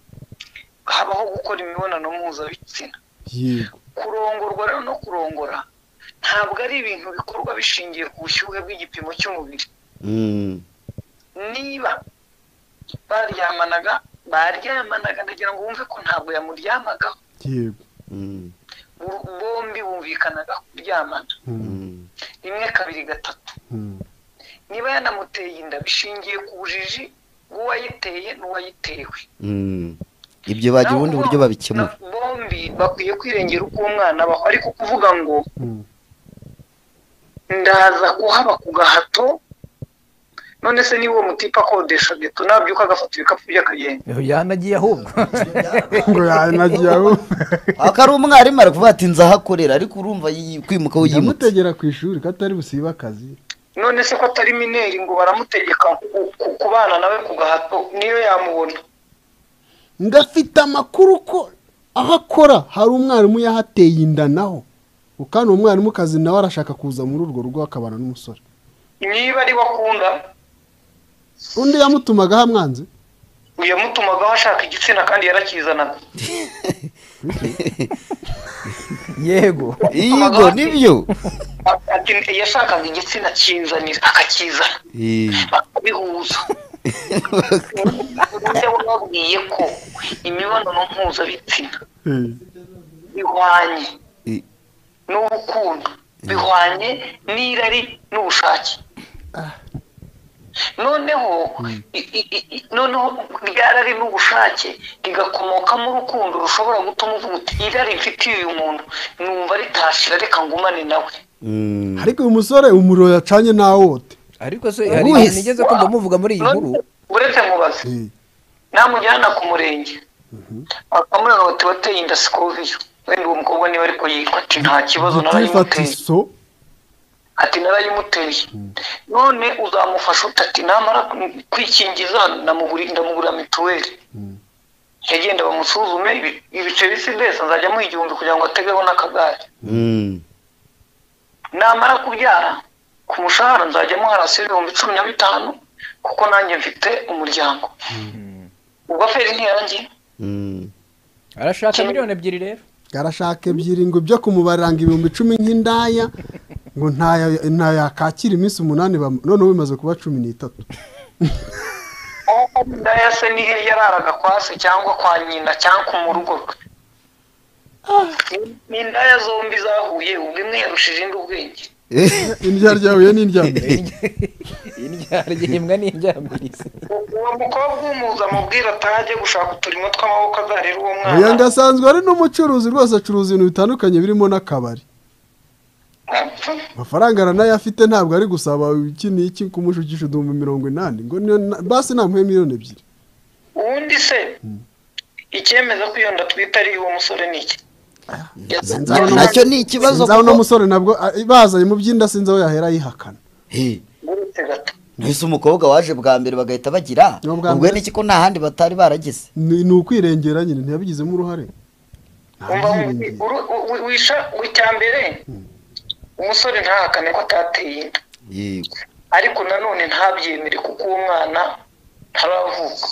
habaho gukora imibonano mpuzabitsina yego kurongorwa rero no kurongora ntabwo ari ibintu bikorwa bishingiye ku bushyuhe bw'igipimo cy'umubiri Mm. niba baryamanaga baryamanaga ndagira ngo wumve ko ntabwo yamuryamagaho yego Mm. Bo- bombi bumvikanaga kuryamana Mm. rimwe kabiri gatatu Mm. niba yanamuteye inda bishingiye ku bujiji bw'uwayiteye n'uwayitewe Mm. ibyo bagira ubundi buryo babikemura Na- bombi bakwiye kwirengera uko umwana abaho ariko kuvuga ngo Mm. ndaza kuhaba ku gahato none se niba uwo mutipe akodesha geto nabyuka agafata ibikapu bye akagenda yanagiye ahubwo ngo yanagiye aho aka ari umwarimu ari kuvuga ati nzahakorera ariko urumva yi- kwimuka wiyimutse ndamutegera ku ishuri ko atari busibe akazi none se ko atari mineri ngo baramutegeka ku- ku- kubana nawe ku gahato niyo yamubona ngafite amakuru ko aho akora hari umwarimu yahateye inda naho kandi uwo mwarimu kazi nawe arashaka kuza muri urwo rugo akabana n'umusore niba ari we akunda undi yamutumagaho amwanze yamutumagaho ashaka igitsina kandi yarakizanaga yego yego nibyo A- ati yashakaga igitsina kinzanira akakizana Eh, bakabihuza uburyo wababwiye ko imibonano mpuzabitsina bihwanye eh, n'urukundo bihwanye n'irari n'ubushake noneho i- i- i- i- noneho ryarari n'ubushake rigakomokamo urukundo rushobora gutuma uvuga uti irari mfitiye uyu muntu numva ritashira reka ngumane nawe mm. ariko uyu musore umuriro yacanye nawote ariko se hari Uwuhise. ikintu nigeze kumva muvuga muri iyi nkuru uretse mubaze namujyana ku murenge akamubwira bati wateye inda sikoviyo wenda uwo mukobwa niba ariko yitwa ati nta kibazo gifata narayimuteye iso ati narayimuteye none uzamufasha ute ati namara kwikingiza namuguri- ndamugurira mituweli yagenda bamusuzume ibi- ibice bisi mbese nzajyamo igihumbi kugira ngo ategeho n'akagare Mm. namara kubyara ku mushahara nzajya muharasiyo ibihumbi cumi na bitanu kuko nanjye mfite umuryango ubwo feri ntiyarangiye Mm. arashaka miliyoni ebyiri rero arashaka ebyiri ngo byo kumubariranga ibihumbi cumi nk'indaya ngo ntayo- ntayo yakakira iminsi umunani bamu- noneho bimaze kuba cumi n'itatu ndaya se niyo yararaga kwa se cyangwa kwa nyina cyangwa mu rugo rwe ni indaya zombi zahuye ubwo imwe yarushije indi ubwenge Eh, indya ryahuye n'indyambere indyaryimbwa n'indyamirizi uwo mukobwa umuza amubwira atajya gushaka uturimo tw'amaboko azarera uwo uyu mwana ngasanzwe ari n'umucuruzi rwose acuruza ibintu bitandukanye birimo n'akabari Apfa. amafaranga aranayafite ntabwo ari gusaba iki n'iki kumushukisha uduhumbi mirongo inani ngo niyo na- basi namuhe miliyoni ebyiri ubundi se icyemeza ko iyo nda twita ari uwo musore ni iki nzabona- nacyo ni ikibazo sinzi aho uno kuko- musore nabwo a- bazanye mu by'inda sinzi aho yahera ayihakana Eh, uretse gato mbese umukobwa waje bwa mbere bagahita bagira Ni ubwa ubwo mbere. n'iki ko nta handi batari barageze ni ni ukwirengera nyine ntiyabigizemo uruhare umva ntabyirengera uru- u- u- wisha icyambere umusore ntahakane ko atateye inda yego ariko nanone ntabyemere kuko uwo mwana ntaravuka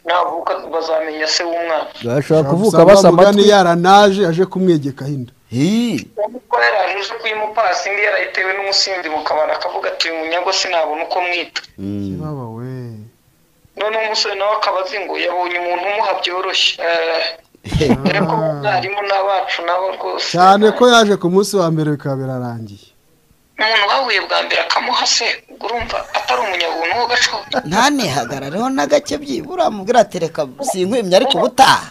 navuka bazamenya se w'umwana bashobora kuvuka Gusa basa wa mugani amatwi yaranaje aje kumwegekaho inda Eh, kuko yarajije kuyimupasi indi yarayitewe n'umusinzi mu kabari akavuga ati uyu munyago sinabona uko mwita mm. baba we noneho umusore nawe akaba azi ngo yabonye umuntu umuha byoroshye Eh, dore ko umwarimu n'abacu nabo rwose cyane ko yaje ku munsi wa mbere bikaba birarangiye umuntu bahuye bwa mbere akamuha se ubwo urumva atari umunyabuntu wo gaco ntanihagarareho na gake byibura mubwira atereka sinkwimye ariko ubutaha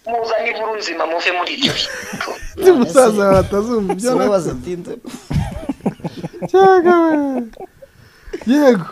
muzane inkuru nzima muve muri ibyo bintu umusaza wawe atazumva ibyo si wowe nakoze wazatinze Cyaga we. yego